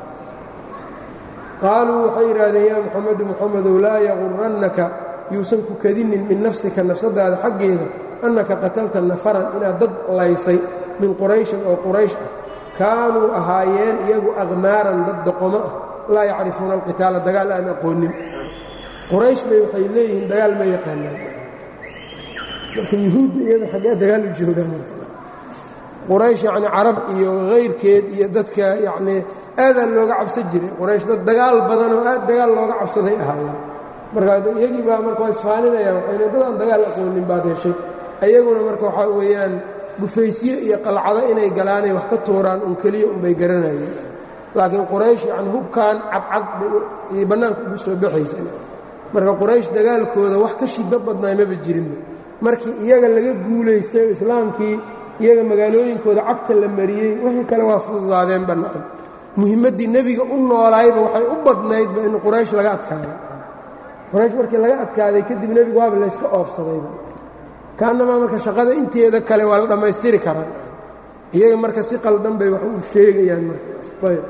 qaaluu waxay yidhaahdeen yaa muxamedu muxamedow laa yaqurannaka yuusan ku kadinin min nafsika nafsadaada xaggeeda annaka qatalta nafaran inaad dad laysay min qurayshin oo quraysh ah kaanuu ahaayeen iyagu aqmaaran dad doqomo ah laa yacrifuuna alqitaala dagaal aan aqoonin quraysh bay waxay leeyihiin dagaal ma yaqaanaan marka yuhuudda iyada xaggee dagaal u joogaan quraysh yacni carab iyo hayrkeed iyo dadka yacnii aadaan looga cabsan jiray quraysh dad dagaal badan oo aad dagaal looga cabsaday ahaayeen marka iyagii baa marka waa isfaaninayaan waxay le dadaan dagaal aqoonin baad heshay ayaguna marka waxaa weeyaan dhufaysye iyo qalcado inay galaanay wax ka tuuraan un keliya unbay garanayeen laakiin quraysh yacni hubkan cadcad bay bannaanka ugu soo baxaysa marka quraysh dagaalkooda wax ka shiddo badnaay maba jirinba markii iyaga laga guulaystay oo islaamkii iyaga magaalooyinkooda cagta la mariyey wixii kale waa fududaadeen bannaan muhimmaddii nebiga u noolaayba waxay u badnaydba in quraysh laga adkaaday quraysh markii laga adkaaday kadib nebigu waaba layska oofsadayba kaannamaa marka shaqada inteeda kale waa la dhammaystiri karaa iyaga marka si qaldan bay wax u sheegayaan marayb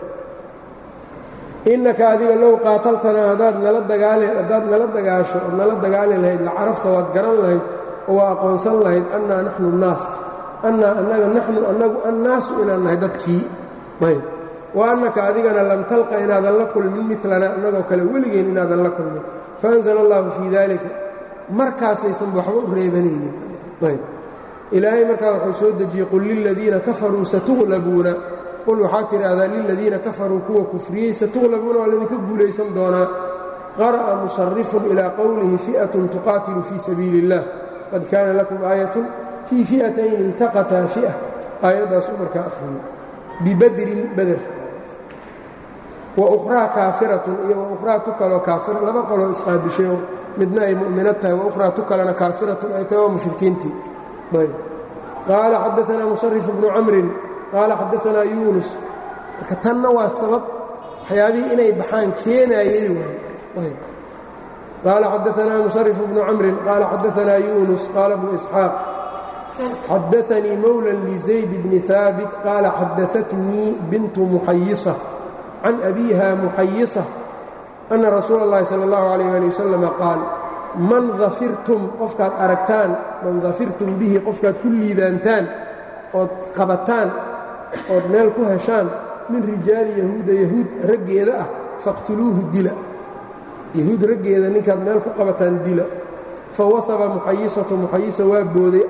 innaka adiga low qaataltanaa haddaad nala dagaali haddaad nala dagaasho ood nala dagaali lahayd la carafta waad garan lahayd oo waa aqoonsan lahayd annaa naxnu nnaas annaa annaga naxnu annagu annaasu inaan nahay dadkii ayb wa annaka adigana lam talqa inaadan la kulmin milana annagoo kale weligeen inaadan la kulmin faanzala allahu fii dalika markaasaysanba waxba u reebanaynin ayb ilaahay markaa wuxuu soo dejiyey qul liladiina kafaruu satuglabuuna qul waxaad tidhaahdaa liladiina kafaruu kuwa kufriyey satuglabuuna waa laydinka guulaysan doonaa qara'a musarifun ilaa qowlihi fi'atun tuqaatilu fii sabiili اllah qad kaana lakum aayatun fii fi'atayn iltaqataa fi'a aayaddaasuu markaa akhriyey bibadrin bader wa ukhraa kaafiratun iyo wa ukhraa tu kaloo kaafira laba qoloo isqaabishay oo midna ay mu'minad tahay wa ukhraa tu kalena kaafiratun ay tahay waa mushrikiintii ayb qaala xadaanaa musarif bnu camrin qaala xadaanaa yuunus marka tanna waa sabab waxyaabihii inay baxaan keenaayey waay qaala xadaanaa musarif bnu camrin qaala xadaanaa yuunus qaala bnu isxaaq xadaanii mowla lizayd bni haabit qaala xadaatnii bintu muxayisa can abiiha muxayisa ana rasuula اllahi salى اllahu alayh ali wasalama qaal man dafirtum qofkaad aragtaan man dafirtum bihi qofkaad ku liibaantaan ood qabataan ood meel ku heshaan min rijaali yahuuda yahuud raggeeda ah faqtuluuhu dila yahuud raggeeda ninkaad meel ku qabataan dila fawahaba muxayisatu muxayisa waa booday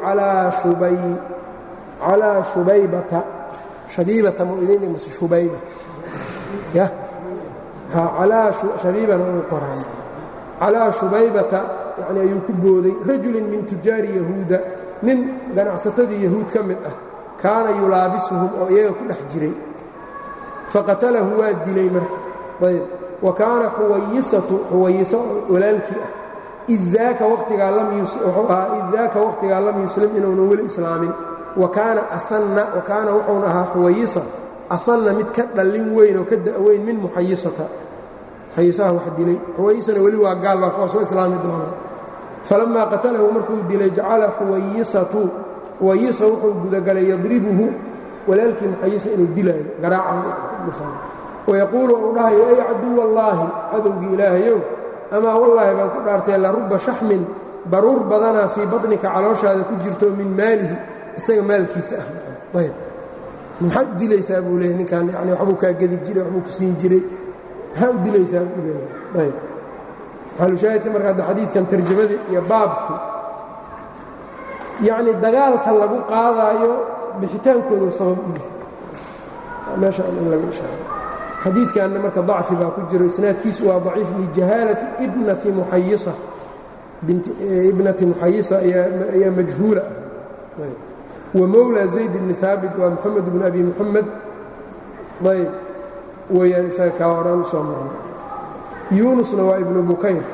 calaa shubaybata shabiibata mu idin mase shubayba ya calaa shabiibana uu qoraan calaa shubaybata yani ayuu ku booday rajulin min tujaari yahuuda nin ganacsatadii yahuud ka mid ah kaana yulaabisuhum oo iyaga ku dhex jiray faqatalahu waa dilay marka ayb wa kaana xuwayisatu xuwayiso walaalkii ah id daaka waqtigaa wuxuu ahaa id daaka waqtigaa lam yuslim inuunan weli islaamin wa kaana asanna wa kaana wuxuuna ahaa xuwayisa asanna mid ka dhallin weyn oo ka da'weyn min muxayisata muxayisaha wax dilay xuwayisana weli waa gaal baa kuwa soo islaami doonaa falammaa qatalahu markuu dilay jacala xuwayisatu xuwayisa wuxuu gudagalay yadribuhu walaalkii muxayisa inuu dilaayo garaacayo wayaquulu uu dhahayo ay caduw allaahi cadowgii ilaahayow amaa wallaahi baan ku dhaartay la ruba shaxmin baruur badanaa fii baطnika calooshaada ku jirto min maalihi isaga maalkiisa ah ayb maxaad u dilaysaa buu leeyay ninkan yani waxbuu kaa gedi jiray waxbuu ku siin jiray maxaa u dilaysaa buu leeyay ayb maxalushaahidka marka hadda xadiidkan tarjamadii iyo baabku yacni dagaalka lagu qaadaayo bixitaankoodu sabab u yahay meeshaan in laga ishaaro xadiidkanna marka dacfi baa ku jiro isnaadkiisu waa daciif lijahaalati ibnati muxayisa ibnati muxayisa ayaa majhuula ah wa mowla zayd bni haabit waa moxamed bn abi muxamed ayb weeyaan isaga kaa horaan u soo marnay yuunusna waa ibnu bukayr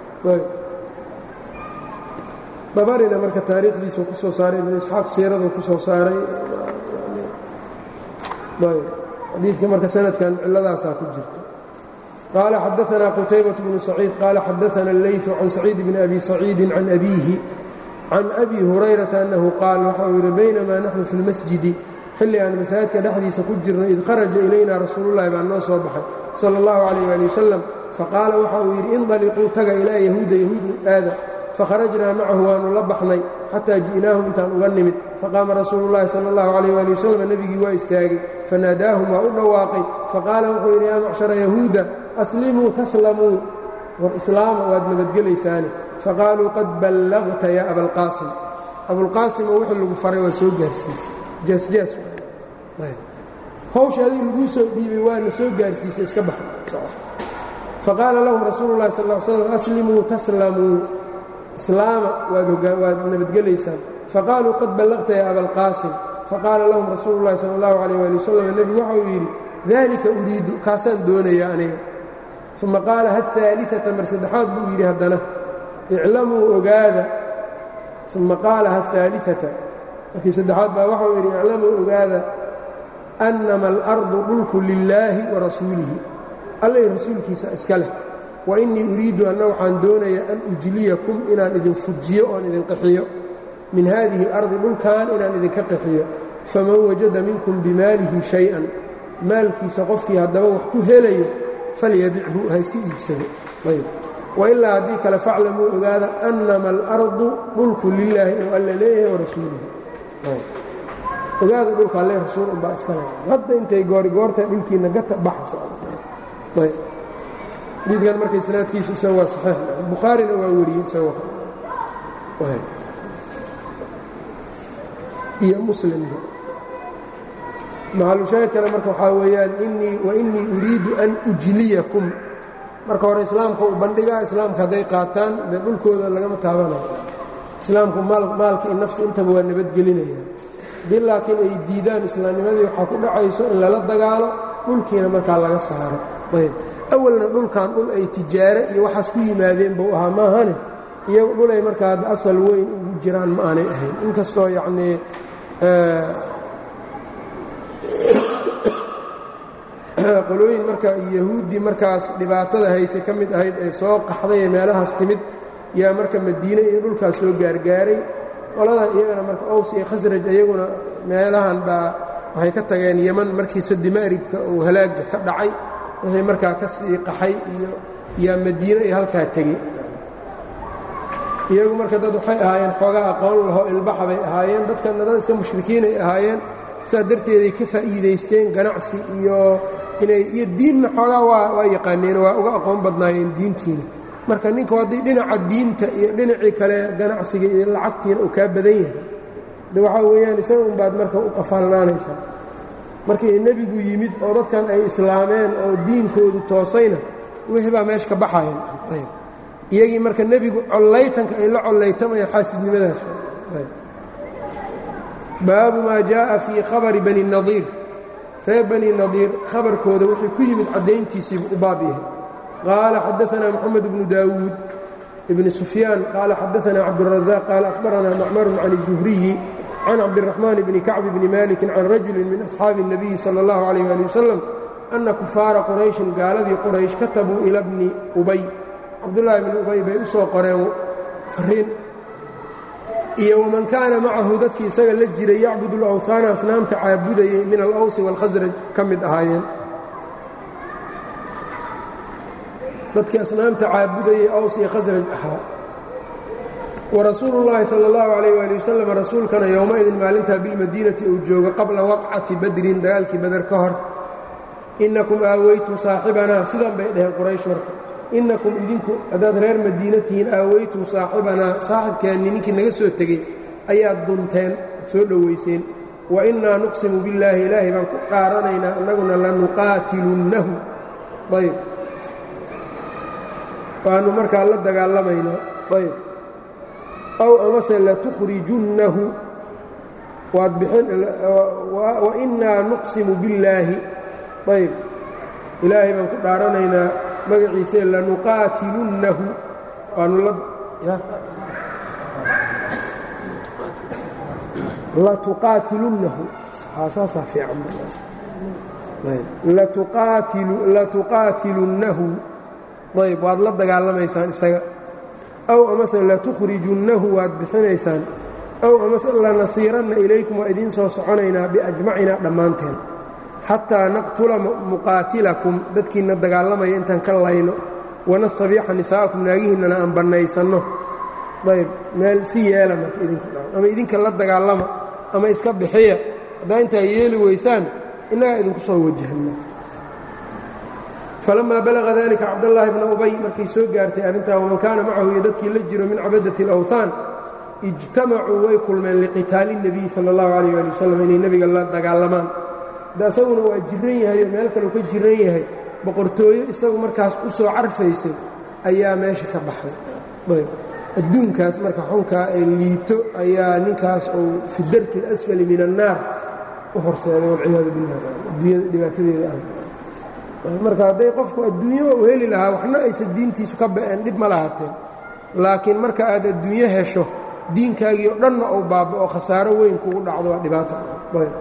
dabarina marka taariikhdiisu ku soo saaray ibnu isxaaq siiradu ku soo saaray xadiidka marka sanadkan ciladaasaa ku jirta qaala xadaanaa qutaybaة bnu saciid qaala xadaana اleyثu can saciid bni abi saciidi can abiihi can abi hurayrata annahu qaal waxa uu yidhi baynamaa naxnu fi اlmasjidi xilli aan masaajidka dhexdiisa ku jirno id kharaja ilayna rasuululahi baa noo soo baxay sala اllahu calayh ali wasalam faqaala waxa uu yidhi indaliquu taga ilaa yahuuda yahuudu aada fakharajnaa macahu waanu la baxnay xataa ji'naahum intaan uga nimid faqaama rasuulu llahi sala اllahu calayh ali wasalam nebigii waa istaagay fanaadaahum waa u dhawaaqay faqaala wuxuu yidhi yaa macshara yahuuda aslimuu taslamuu war islaama waad nabadgelaysaane faqaaluu qad ballagta yaa abalqaasim abulqaasim oo wixii lagu faray waa soo gaarsiisay jaasjaas hawsha adii laguu soo dhiibay waana soo gaarsiisay iska baxa faqaala lahum rasuulu llahi sal l slam aslimuu taslamuu islaama waad nabadgelaysaan faqaaluu qad ballaqta yaa abalqaasim faqaala lahum rasuulu llahi sala allahu calayh ali wasalam nebigu waxa uu yidhi dalika uriidu kaasaan doonaya aniga uma qaala haaliata mar saddexaad buu yidhi haddana iclamuu ogaada uma qaala haaliata markii saddexaad baa waxau yidhi iclamuu ogaada annama alardu dhulku lilaahi wa rasuulihi allay rasuulkiisa iska leh wa innii uriidu anna waxaan doonayaa an ujliyakum inaan idin fujiyo oon idin qaxiyo min haadihi اlardi dhulkan inaan idinka qaxiyo faman wajada minkum bimaalihi shay-an maalkiisa qofkii haddaba wax ku helayo falyabichu ha iska iibsado ayb wailaa haddii kale faclamuu ogaada annama alardu dhulku lilaahi inuu alla leeyahay warasuulihi ogaada dhulka alle rasuul unbaa iska le hadda intay goorigoortahay dhulkiina gata baxa socda ayb xadiidkan marka isnaadkiisu isaga waa saxiix bukhaarina waa wariyey isagoo iyo muslimba maxalushaahidkana marka waxaa weeyaan inii wainii uriidu an ujliyakum marka hore islaamka u bandhigaa islaamka hadday qaataan dee dhulkooda lagama taabanayo islaamku maalka iyo nafta intaba waa nabadgelinaya haddii laakiin ay diidaan islaamnimadii waxaa ku dhacayso in lala dagaalo dhulkiina markaa laga saaro ayb awalna dhulkan dhul ay tijaare iyo waxaas ku yimaadeen buu ahaa maahane iyagu dhulay markaa asal weyn ugu jiraan ma aanay ahayn inkastoo yacnii qolooyin marka yahuuddii markaas dhibaatada hayse ka mid ahayd ee soo qaxday ee meelahaas timid yaa marka madiine iyo dhulkaas soo gaargaaray qoladan iyagana marka ows iyo khasraj iyaguna meelahan baa waxay ka tageen yeman markii sadimaaribka uu halaagga ka dhacay wixii markaa ka sii qaxay iyo yaa madiine iyo halkaa tegey iyagu marka dad waxay ahaayeen xoogaa aqoon laho ilbaxa bay ahaayeen dadkana dad iska mushrikiinay ahaayeen saas darteeday ka faa'iidaysteen ganacsi iyo inay iyo diinna xoogaa waa waa yaqaaneen waa uga aqoon badnaayeen diintiina marka ninku haddii dhinaca diinta iyo dhinacii kale ganacsiga iyo lacagtiina uu kaa badan yahay de waxaa weeyaan isaga unbaad marka u qafaalnaanaysaa markii nebigu yimid oo dadkan ay islaameen oo diinkoodu toosayna wixii baa meesha ka baxayan iyagii marka nebigu collaytanka ay la collaytamayaan xaasidnimadaas baabu maa jaaءa fii khabari bani nadiir reer bani nadiir khabarkooda wuxuu ku yimid caddayntiisiibu u baab yahay qaala xadaanaa moxamed bnu daawuud ibni sufyaan qaala xadaanaa cabdالrazaaq qaala akhbaranaa macmarun can الzuhriyi can cabdiraxmaan bni kacb bni maliki can rajuli min asxaabi الnabiyi salى اllahu عalيh ali wasalam ana kufaara qurayshin gaaladii quraysh katabuu ila bni ubay cabdullaahi bni ubay bay u soo qoreen fariin iyo waman kaana macahu dadkii isaga la jiray yacbud اlawhaana asnaamta caabudayay min alawsi wاlkhasraj ka mid ahaayeen dadkii asnaamta caabudayay aws iyo khasraj ahaa warasuulu اllaahi salى اllahu alayh ali wasalam rasuulkana yowmaidin maalintaa bilmadiinati uu joogo qabla waqcati badrin dagaalkii bader ka hor inakum aaweytum saaxibanaa sidan bay dhaheen quraysh marka inakum idinku haddaad reer madiina tihiin aaweytum saaxibanaa saaxibkeenni ninkii naga soo tegey ayaad dunteen ad soo dhowayseen wa innaa nuqsimu billaahi ilaahay baan ku dhaaranaynaa annaguna lanuqaatilunnahu ayb waannu markaa la dagaalamaynaa ayb aw amase latukhrijunnahu waad bixin wa innaa nuqsimu billaahi ayb ilaahay baan ku dhaaranaynaa magaciise lanuqaatilunnahu waanu la latuqaatilunnahu saasaa fiican latuqaatilunnahu ayb waad la dagaalamaysaan isaga aw amase latukhrijunnahu waad bixinaysaan aw amase lanasiiranna ilaykum waa idiin soo soconaynaa biajmacinaa dhammaanteen xataa naqtula muqaatilakum dadkiinna dagaalamaya intaan ka layno wanastabiixa nisaa'akum naagihiinnana aan bannaysanno ayb meel si yeela marka idinku ama idinka la dagaalama ama iska bixiya haddaa intaa yeeli weysaan innagaa idinku soo wajahna falamaa balaga dalika cabdallaahi bna ubay markay soo gaartay arrintaa waman kaana macahu iyo dadkii la jiro min cabadati alawthaan ijtamacuu way kulmeen liqitaali اnebiyi sala اllahu alayh ali wasalam inay nebiga la dagaalamaan da isaguna waa jiran yahay oo meel kaleu ka jiran yahay boqortooyo isagu markaas u soo carfaysay ayaa meesha ka baxday ayb adduunkaas marka xunkaa ee liito ayaa ninkaas uu fi darki اlasfali min annaar u horseeday walciyaadu billah adduunyada dhibaatadeeda ah marka hadday qofku adduunyo u heli lahaa waxna aysan diintiisu ka ba'een dhib ma lahaateen laakiin marka aad adduunyo hesho diinkaagii o dhanna uu baaba'o khasaaro weyn kugu dhacdo waa dhibaato ayb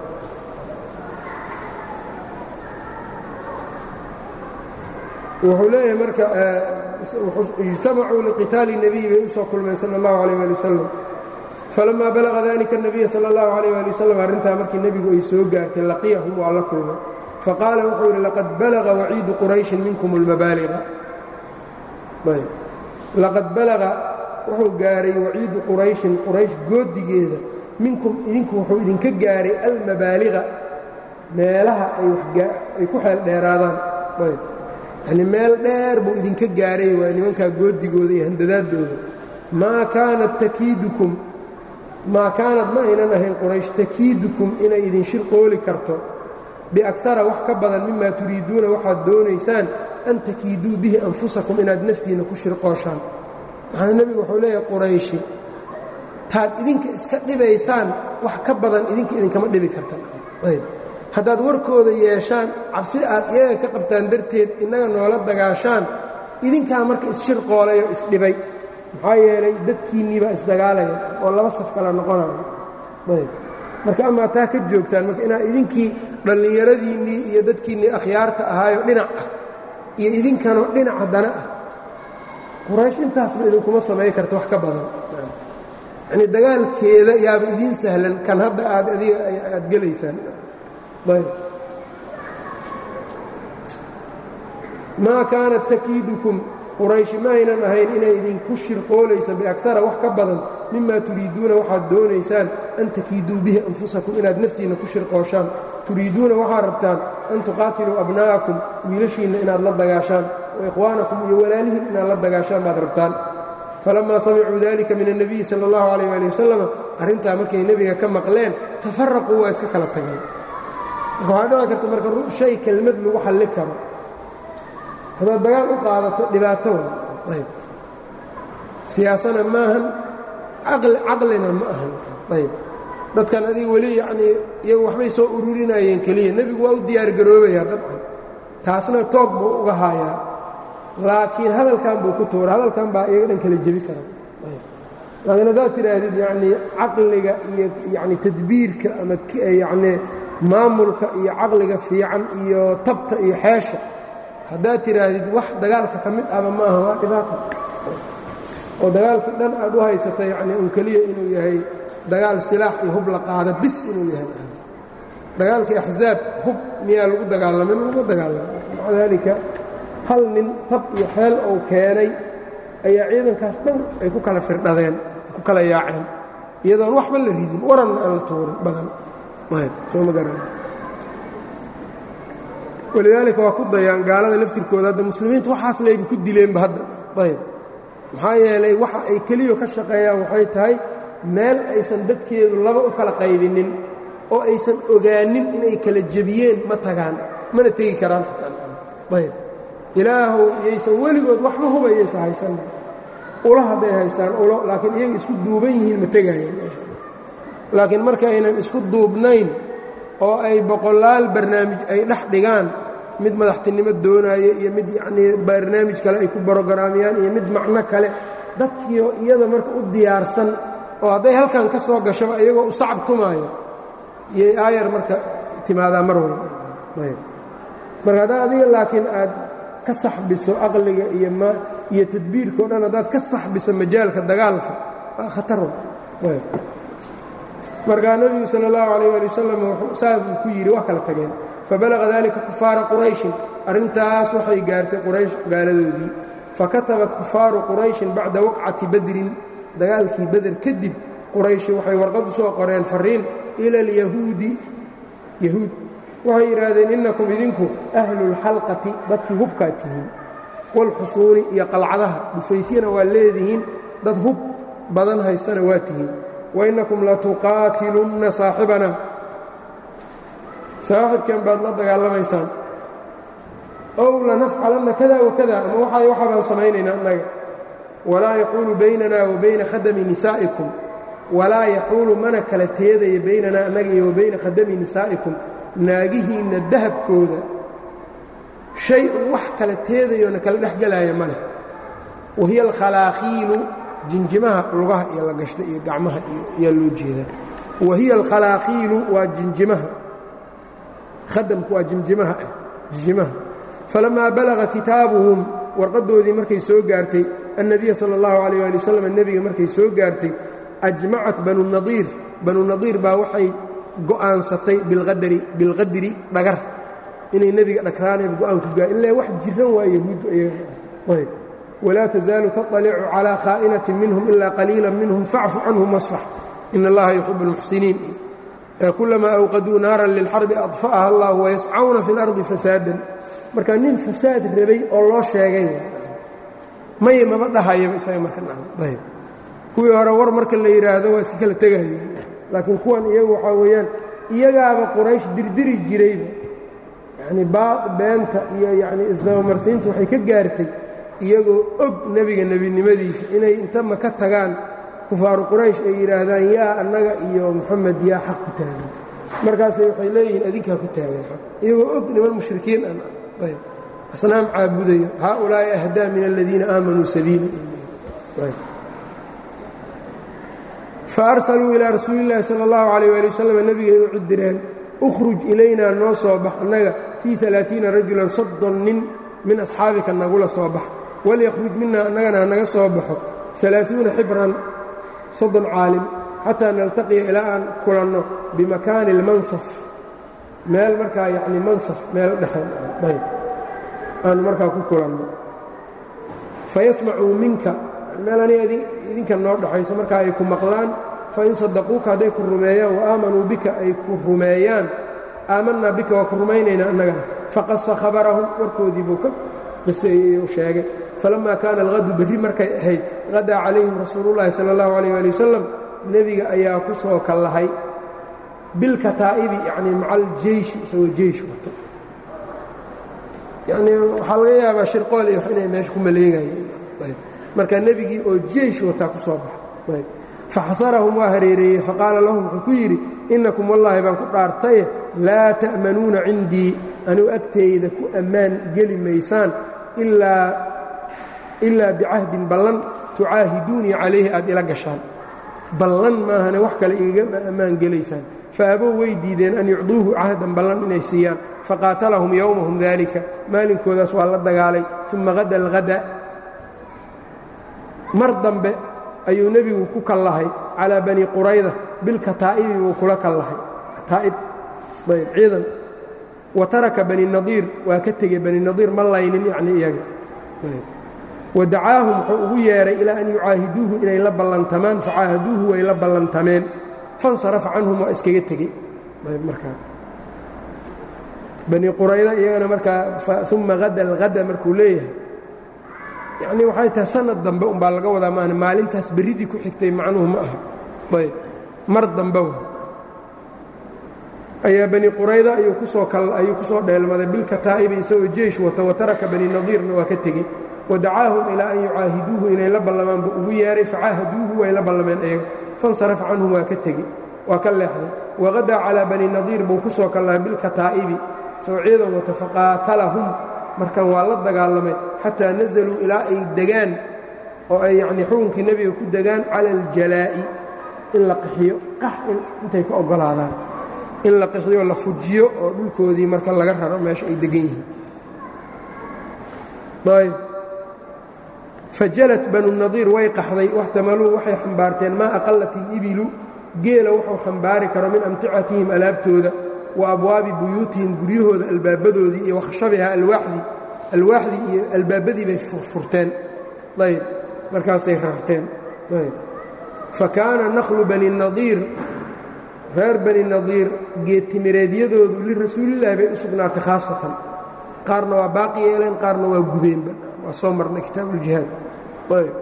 wuxuu leeyahay marka ijtamacuu liqitaali الnabiyi bay u soo kulmeen salى اllahu عalيه ali wasalam falamaa balaga dalika الnabiya salى اllahu عalيه ali wasalam arrintaa markii nebigu ay soo gaartay laqiyahum waa la kulmay faqaala wuxuu yidhi laqad balaga waciidu qurayshin minkum اlmabaaliga ayb laqad balaga wuxuu gaaray waciidu qurayshin quraysh goodigeeda minkum idinku wuxuu idinka gaaray almabaaliga meelaha ay ku xeel dheeraadaan ayb yacni meel dheer buu idinka gaaray waa nimankaa goodigooda iyo handadaadooda maa kaanat takiidukum maa kaanad ma aynan ahayn quraysh takiidukum inay idin shirqooli karto biakara wax ka badan mimaa turiiduuna waxaad doonaysaan an takiiduu bihi anfusakum inaad naftiinna ku shirqooshaan maxaa nebigu wuxuu leeyahay qurayshi taad idinka iska dhibaysaan wax ka badan idinka idinkama dhibi kartan ayb haddaad warkooda yeeshaan cabsi aad iyaga ka qabtaan darteed innaga noola dagaashaan idinkaa marka isshirqoolay oo isdhibay maxaa yeelay dadkiinnii baa isdagaalaya oo laba saf kala noqonaya ayb marka amaa taa ka joogtaan marka inaad idinkii dhallinyaradiinnii iyo dadkiinnii akhyaarta ahaayo dhinac ah iyo idinkanoo dhinac haddana ah quraysh intaasba idinkuma samay karta wax ka badan yacnii dagaalkeeda yaaba idiin sahlan kan hadda aad adiga aad gelaysaan ayb maa kaanat takiidukum qurayshi ma aynan ahayn inay idinku shirqoolayso biakara wax ka badan mima turiiduuna waxaad doonaysaan an takiiduu bihi anfusakum inaad naftiinna ku shirqooshaan turiiduuna waxaad rabtaan an tuqaatiluu abna'akum wiilashiinna inaad la dagaashaan wa ikhwaanakum iyo walaalihiin inaad la dagaashaan baad rabtaan falamaa samicuu dalika min الnabiyi salى اllahu alayh ali wasalam arrintaa markay nebiga ka maqleen tafaraquu waa iska kala tageen waxaa dhici karta marka shay kelmad lagu xalli karo haddaad dagaal u qaadato dhibaato waa ayb siyaasana maahan caqlina ma ahan ayb dadkan adiga weli yacnii iyagu waxbay soo ururinayeen keliya nebigu waa u diyaargaroobayaa dabcan taasna toog buu uga haayaa laakiin hadalkan buu ku tuura hadalkan baa iyaga dhan kala jebi kara laakiin haddaad tidhaahdid yacnii caqliga iyo yacni tadbiirka ama yacnii maamulka iyo caqliga fiican iyo tabta iyo xeesha haddaad tidhaahdid wax dagaalka ka mid ahba ma aha waa dhibaata oo dagaalkii dhan aad u haysata yacnii un keliya inuu yahay dagaal silaax iyo hub la qaada bis inuu yahay dagaalkii axsaab hub miyaa lagu dagaalamay lagu dagaalamay maca daalika hal nin tab iyo xeel ou keenay ayaa ciidankaas dhan ay ku kala firdhadeen ay ku kala yaaceen iyadoon waxba la ridin waranna aan la tuurin badan ayb soo ma garan walidaalika waa ku dayaan gaalada laftirkooda hadda muslimiintu waxaas layba ku dileenba hadda ayb maxaa yeelay waxa ay keliya ka shaqeeyaan waxay tahay meel aysan dadkeedu laba u kala qaybinin oo aysan ogaanin inay kala jebiyeen ma tagaan mana tegi karaan ayb ilaahu yaysan weligood waxba hubayaysa haysan ula hadday haystaan ulo laakiin iyaga isku duuban yihiin ma tegayeen laakiin marka aynan isku duubnayn oo ay boqolaal barnaamij ay dhex dhigaan mid madaxtinimo doonaayo iyo mid yacnii barnaamij kale ay ku brogaraamiyaan iyo mid macno kale dadkiio iyada marka u diyaarsan oo hadday halkan ka soo gashaba iyagoo u sacab tumaayo iyay aayar marka timaadaa mar walba ayb marka haddaad adiga laakiin aad ka saxbiso aqliga iyo m iyo tadbiirka o dhan haddaad ka saxbiso majaalka dagaalka waa khatar ayb markaa nebigu sal اllahu alayh ali wasalam saa buu ku yidhi wax kala tageen fabalaga dalika kufaara qurayshin arrintaas waxay gaartay quraysh gaaladoodii fakatabat kufaaru qurayshin bacda waqcati badrin dagaalkii beder kadib qurayshi waxay warqad u soo qoreen fariin ila alyahuudi yahuud waxay yidhaahdeen innakum idinku ahlulxalqati dadkii hubkaad tihiin waalxusuuni iyo qalcadaha dhufaysyana waa leedihiin dad hub badan haystana waa tihiin wainnakum latuqaatilunna saaxibana saaxibkan baad la dagaalamaysaan ow lanafcalanna kada wakada ama waxa waxa baan samaynaynaa annaga walaa yaxuulu baynana wa bayna khadami nisaa'ikum walaa yaxuulu mana kala teedaya baynanaa annaga iyo wa bayna khadami nisaa'ikum naagihiinna dahabkooda shay un wax kala teedayoona kala dhexgelaaya ma leh wahiya alkhalaaqiilu jinjimaha lugaha iyo la gashta iyo gacmaha iyo ayaa loo jeedaa wahiya alkhalaaqiilu waa jinjimaha khadamku waa jimjimaha ah jinjimaha falamaa balaga kitaabuhum warqaddoodii markay soo gaartay annabiya sala allahu calayh ali wasalam nebiga markay soo gaartay ajmacat banu nadiir banu nadiir baa waxay go'aansatay bilqadari bilqadri dhagar inay nebiga dhagraanayb go-aanku gaa ilaa wax jiran waa yahuuddu ayb walaa tasaalu taطalicu calىa khaa'inatin minhum ilaa qaliila minhum facfu canhum wasfax in allaha yuxibu اlmuxsiniin kulamaa awqaduu naaran lilxarbi adfa'aha allah wayascawna fi اlardi fasaadan marka nin fasaad rabay oo loo sheegay may maba dhahayaba isaga marka ayb kuwii hore war marka la yidhaahdo waa iska kala tegayeen laakiin kuwan iyagu waxaa weeyaan iyagaaba quraysh dirdiri jirayba yacni baad beenta iyo yacni isdabamarsiintu waxay ka gaartay iyagoo og nebiga nebinimadiisa inay inta ma ka tagaan kufaaru quraysh ay yidhaahdaan yaa annaga iyo moxamed yaa xaq ku taagan markaasay waxay leeyihiin adinkaa ku taagan xaq iyagoo og niman mushrikiin an ayb asnaam caabudayo haaulaa'i ahdaa min aladiina aamanuu sabiila faarsaluu ilaa rasuuli llaahi sala allahu calayh waali wasalam nebigay u cudireen ukhruj ilaynaa noo soo bax annaga fii alaaiina rajulan soddon nin min asxaabika nagula soo bax walyakhruj minaa annagana hanaga soo baxo alaaثuuna xibran soddon caalim xataa naltaqiya ilaa aan kulanno bimakaani اlmansaf meel markaa yacni mansaf meel dhexayb aanu markaa ku kulanno fayasmacuu minka meel aniga idinka noo dhaxayso markaa ay ku maqlaan fain sadaquuka hadday ku rumeeyaan wa aamanuu bika ay ku rumeeyaan aamanaa bika waa ku rumaynaynaa annagana faqasa khabarahum warkoodii buu ka qiseeyey u sheegay falamaa kaana alhadu berri markay ahayd hadaa calayhim rasuulullaahi sala allahu calayh ali wasalam nebiga ayaa ku soo kallahay bilkataa'ibi yacnii maca aljeyshi isagoo jeysh wato yacnii waxaa laga yaabaa shirqool iyo inay meesha ku maleegayeen ayb marka nebigii oo jeysh wataa ku soo baxa ayb faxasarahum waa hareereeyey faqaala lahum wuxuu ku yidhi innakum wallaahi baan ku dhaartaye laa ta'manuuna cindii anigu agteyda ku ammaan geli maysaan ilaa bicahdin ballan tucaahiduunii calayhi aad ila gashaan ballan maahane wax kale igagama ammaan gelaysaan faabow way diideen an yucduuhu cahdan ballan inay siiyaan faqaatalahum yowmahum daalika maalinkoodaas waa la dagaalay uma hada alhada mar dambe ayuu nebigu ku kallahay calaa bani qurayda bilkataa'ibi buu kula kallahay kataa'ib ayb ciidan wa taraka bani nadiir waa ka tegey bani nadiir ma laynin yacnii iyaga wa dacaahum wuxuu ugu yeedhay ilaa an yucaahiduuhu inay la ballantamaan facaahaduuhu way la ballantameen fansarafa canhum waa iskaga tegey ayb markaa bani qurayda iyagana markaa uma hada alhada markuu leeyahay yacnii waxay tahay sanad dambe umbaa laga wadaa maana maalintaas berridii ku xigtay macnuhu ma aha ayb mar dambe ayaa bani qurayda ayuu kusoo ayuu ku soo dheelmaday bilkataa'ibi isagoo jeysh wata wa taraka bani nadiirna waa ka tegey wa dacaahum ilaa an yucaahiduuhu inay la ballamaan buu ugu yeehay facaahaduuhu way la ballameen ayaga fansarafa canhum waa ka tegey waa ka leexday waqadaa calaa bani nadiir buu ku soo kallahay bilkataa'ibi soo ciidan wata faqaatalahum markan waa la dagaalamay xataa nasaluu ilaa ay degaan oo ay yacnii xukunkii nebiga ku degaan cala aljalaa'i in la qixiyo qax intay ka oggolaadaan in la qixiyo la fujiyo oo dhulkoodii marka laga raro meesha ay degan yihiin ayb fajalat banu nadiir way qaxday waxtamaluu waxay xambaarteen maa aqallat ilibilu geela wuxuu xambaari karo min amticatihim alaabtooda wa abwaabi buyuutihim guryahooda albaabadoodii iyo wakhshabiha alwaaxdii alwaaxdii iyo albaabadii bay furfurteen ayb markaasay rarteen ayb fa kaana naqlu bani nadiir reer bani nadiir geedtimireedyadoodu lirasuulillahi bay u sugnaatay khaasatan qaarna waa baaqi yeeleen qaarna waa gubeenba waa soo marnay kitaabuuljihaad ayb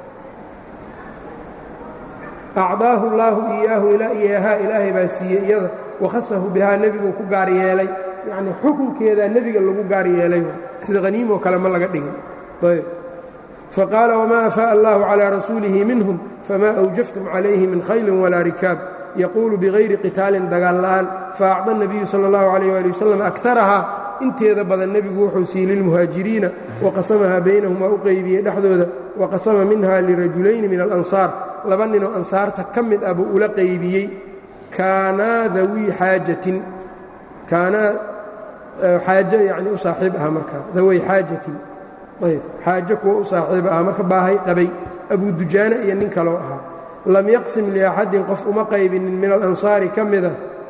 acdaahu allaahu iyaahu iyaahaa ilaahay baa siiyey iyada wakhasahu bihaa nebiguu ku gaar yeelay yacnii xukunkeedaa nebiga lagu gaar yeelay sida haniimoo kale ma laga dhigin ayb faqaala wamaa afaa'a allahu calaa rasuulihi minhum famaa awjaftum calayhi min khaylin walaa rikaab yaquulu bigayri qitaalin dagaal la'aan faacda الnabiyu salى اllahu عalayh ali wasalam akarahaa inteeda badan nebigu wuxuu siiyey lilmuhaajiriina waqasamahaa baynahum waa u qeybiyey dhexdooda waqasama minha lirajulayni min alansaar laba ninoo ansaarta ka mid ah buu ula qeybiyey kaanaa dawii xaajatin kaanaa xaajo yani u saaxiib aha markaa daway xaajatin ayb xaajo kuwa u saaxiib aha marka baahay qabay abu dujaane iyo nin kaloo ahaa lam yaqsim liaxadin qof uma qaybinin min alansaari ka mida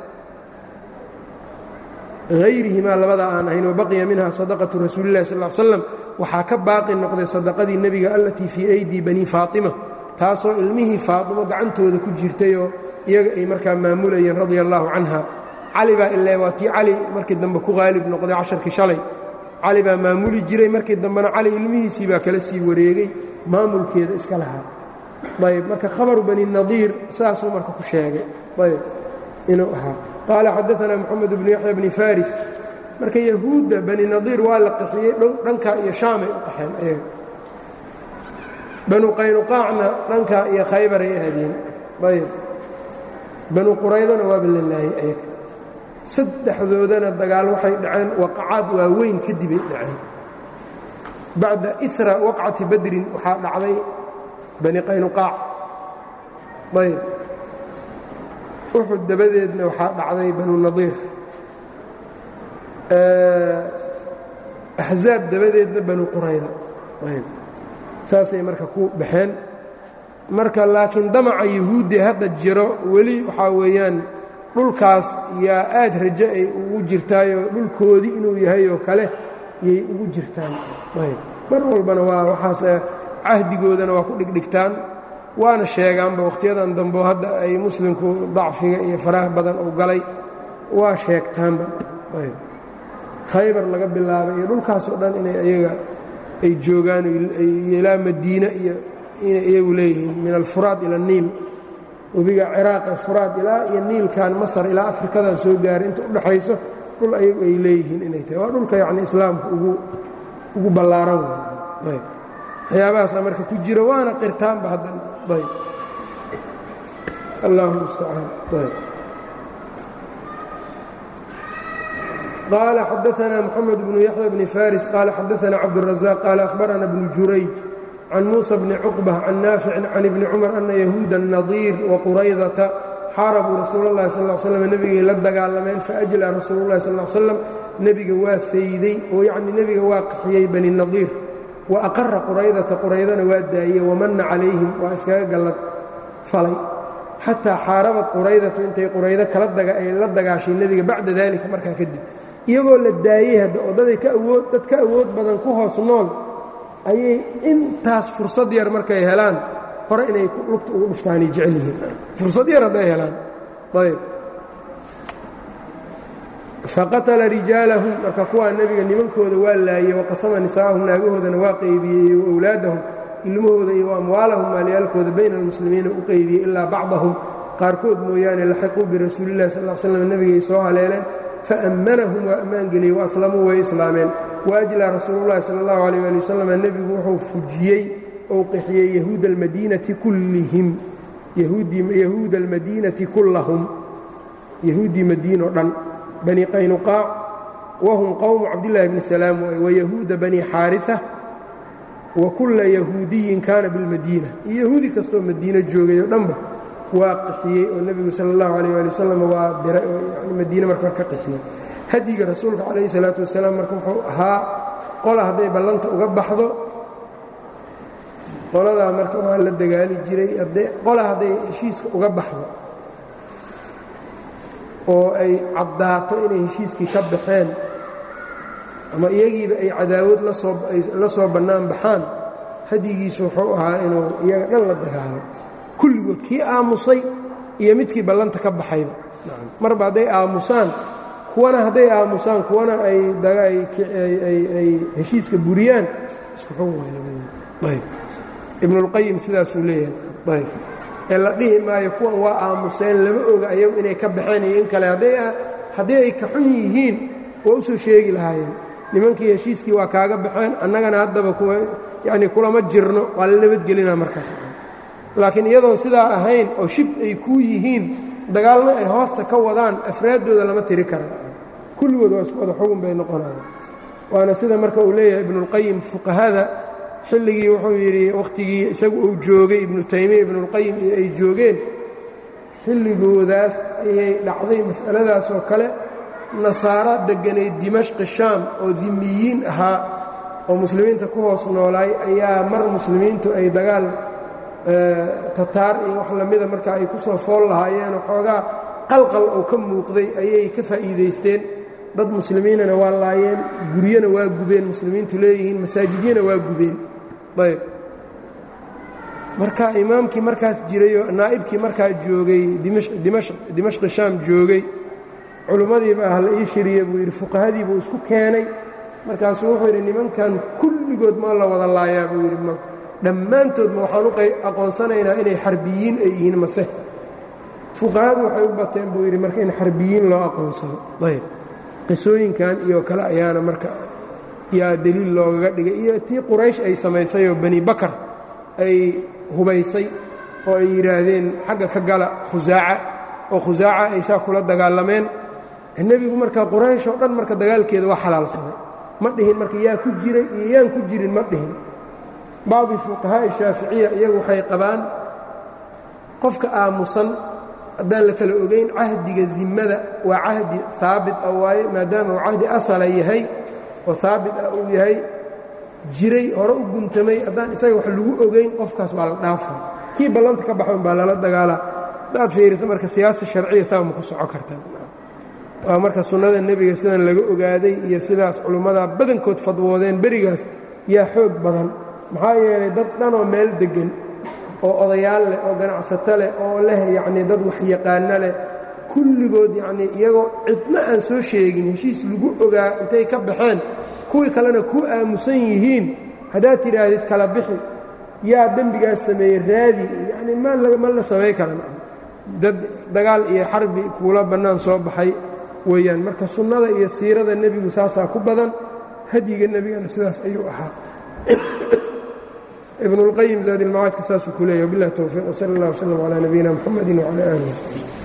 hayrihimaa labada aan ahayn wabaqiya minha sadaqatu rasuulillahi sal slam waxaa ka baaqi noqday sadaqadii nebiga allatii fii aydii banii faatima taasoo ilmihii faatimo gacantooda ku jirtayoo iyaga ay markaa maamulayeen radia allaahu canha cali baa ile waa tii cali markii dambe ku qaalib noqday casharkii shalay cali baa maamuli jiray markii dambena cali ilmihiisii baa kala sii wareegay maamulkeeda iska lahaa ayb marka khabaru bani nadiir saasuu marka ku sheegay ayb inuu ahaa qaala xadaanaa moxamed bnu yaxya bni faris marka yahuudda bani nadiir waa la qaxiyey dhankaa iyo shaamay u qaxeen ayaga banu qaynuqaacna dhankaa iyo khaybaray aadeen ayb banu quraydana waaba la laayey ayaga saddexdoodana dagaal waxay dhaceen waqacaad waaweyn kadibay dhaceen bacda ira waqcati badrin waxaa dhacday bani qaynuqaac ayb uxud dabadeedna waxaa dhacday banu nadiir axzaab dabadeedna banu qurayda ayb saasay marka ku baxeen marka laakiin damaca yahuuddi hadda jiro weli waxaa weeyaan dhulkaas yaa aad rajo ay ugu jirtaayoo dhulkoodii inuu yahay oo kale yay ugu jirtaan ayb mar walbana waa waxaas cahdigoodana waa ku dhigdhigtaan waana sheegaanba wakhtiyadan dambo hadda ay muslimku dacfiga iyo faraha badan uu galay waa sheegtaanba ayb khaybar laga bilaabay iyo dhulkaasoo dhan inay ayaga ay joogaan ilaa madiine iyo inay iyagu leeyihiin min alfuraad ila aniil webiga ciraaq ee furaad ilaa iyo niilkan masar ilaa afrikadan soo gaaray inta udhaxayso dhul ayagu ay leeyihiin inay tahay waa dhulka yacni islaamka ugu ugu ballaaran wey ayb waxyaabahaasa marka ku jira waana qirtaanba haddana ayb allahuma mustacaan ayb qaala xadaanaa moxamed bnu yaxya bni faris qaala xadaanaa cabdurazaq qaala ahbarana bnu jurayj can muusa bni cuqba can naaficin can ibni cumar ana yahuuda nadiir waquraydata xaarabuu rasuul اllahi sal l slam nebigay la dagaalameen faajlaa rasuulu llahi sal slam nebiga waa fayday oo yacni nebiga waa qaxiyey bani nadiir wa aqara quraydata quraydana waa daayey wamanna calayhim waa iskaga gallad falay xataa xaarabad quraydatu intay quraydo kala ay la dagaashay nebiga bacda dalika markaa kadib iyagoo la daayey hadda oo daday ka awood dad ka awood badan ku hoos nool ayay intaas fursad yar markay helaan hore inay lugta ugu dhuftaanay jecel yihiin fursad yar hadday helaan ayb faqatala rijaalahum marka kuwaa nebiga nimankooda waa laayey waqasama nisaa'ahum naagahoodana waa qaybiyey iyo wawlaadahum ilmahooda iyo amwaalahum maalyaalkooda bayna almuslimiina u qaybiyey ilaa bacdahum qaarkood mooyaane laxiquu birasuulillahi sal l slam nebigay soo haleeleen faammanahum waa ammaan geliyey waaslamuu way islaameen waajlaa rasuululahi sal اllahu alيh ali wasalam nebigu wuxuu fujiyey ou qixiyey yahuuda almadiinati kullihim yahuuda almadiinati kullahum yahuuddii madiino dhan bani qaynuqaac wahum qowmu cabdillaahi bni salaam wayahuuda bani xaariثa wa kulla yahuudiyin kaana bilmadiina iyo yahuudi kastoo madiino joogay oo dhanba waa qixiyey oo nebigu sala اllahu alayh ali wasalam waa diray oo madiine markaa ka qixiyey hadyiga rasuulka calayhi salaatu wasalaam marka wuxuu ahaa qola hadday ballanta uga baxdo qoladaa marka waa la dagaali jiray qola hadday heshiiska uga baxdo oo ay caddaato inay heshiiskii ka baxeen ama iyagiiba ay cadaawad la soo bannaan baxaan hadyigiisu wuxuu ahaa inuu iyaga dhan la dagaalo kulligood kii aamusay iyo midkii ballanta ka baxayba marba hadday aamusaan kuwana hadday aamusaan kuwana ay heshiiska buriyaan isku xun ibnulqayim sidaasuu leeyahay ayb ee la dhihi maayo kuwan waa aamuseen lama oga ayagu inay ka baxeen iyo in kale haddii ay ka xun yihiin waa u soo sheegi lahaayeen nimankii heshiiskii waa kaaga baxeen annagana haddaba yani kulama jirno waa la nabadgelina markaas laakiin iyadoon sidaa ahayn oo shib ay kuu yihiin dagaalna ay hoosta ka wadaan afraaddooda lama tiri kara kulligood waa isku wada xugun bay noqonayaan waana sida marka uu leeyahay ibnuulqayim fuqahada xilligii wuxuu yidhi wakhtigii isagu uu joogay ibnu taymiya ibnuulqayim iyo ay joogeen xilligoodaas ayay dhacday mas'aladaas oo kale nasaara degganayd dimashqi shaam oo dimiyiin ahaa oo muslimiinta ku hoos noolaay ayaa mar muslimiintu ay dagaal tataar iyo wax lamida marka ay ku soo fool lahaayeen xoogaa qalqal oo ka muuqday ayay ka faa'iidaysteen dad muslimiinana waa laayeen guryana waa gubeen muslimiintu leeyihiin masaajidyana waa gubeen ayb marka imaamkii markaas jirayoo naa'ibkii markaa joogay dimashqi shaam joogay culimmadiiba ah la ii shiriya buu yidhi fuqahadii buu isku keenay markaasuu wuxuu yidhi nimankan kulligood ma la wada laayaa buu yidhi dhammaantoodma waxaan u aqoonsanaynaa inay xarbiyiin ay yihiin mase fuqahadu waxay u bateen buu yidhi marka in xarbiyiin loo aqoonsado ayb qisooyinkan iyo kale ayaana marka yaa deliil loogaga dhigay iyo tii quraysh ay samaysayoo bani bakar ay hubaysay oo ay yidhaahdeen xagga ka gala khusaaca oo khusaaca ay saa kula dagaalameen nebigu marka quraysh oo dhan marka dagaalkeeda waa xalaalsaday ma dhihin marka yaa ku jiray iyo yaan ku jirin ma dhihin bacdi fuqahaa'i shaaficiya iyagu waxay qabaan qofka aamusan haddaan la kala ogayn cahdiga dimmada waa cahdi haabit ah waaye maadaama uu cahdi asala yahay oo haabit ah uu yahay jiray hore u guntamay haddaan isaga wax lagu ogayn qofkaas waa la dhaafa kii ballanta ka baxan baa lala dagaalaa haddaad fiirisa marka siyaasa sharciya saa ma ku soco karta waa marka sunnada nebiga sidan laga ogaaday iyo sidaas culummada badankood fadwoodeen berigaas yaa xoog badan maxaa yeelay dad dhanoo meel deggan oo odayaal leh oo ganacsato leh oo leh yacnii dad waxyaqaano leh kulligood yacnii iyagoo cidna aan soo sheegin heshiis lagu ogaa intay ka baxeen kuwii kalena ku aamusan yihiin haddaad tidhaahdid kala bixi yaa dembigaas sameeyey raadi yacnii ma la samay karan dad dagaal iyo xarbi kuula bannaan soo baxay weeyaan marka sunnada iyo siirada nebigu saasaa ku badan hadyiga nebigana sidaas ayuu ahaa ibn اlqayim zaadi ilmacaadka saasuu ku leeyahy wbilah towfiiq wsal اllah wslm calى nabiyina mxamedi wcalى alih wsaxbi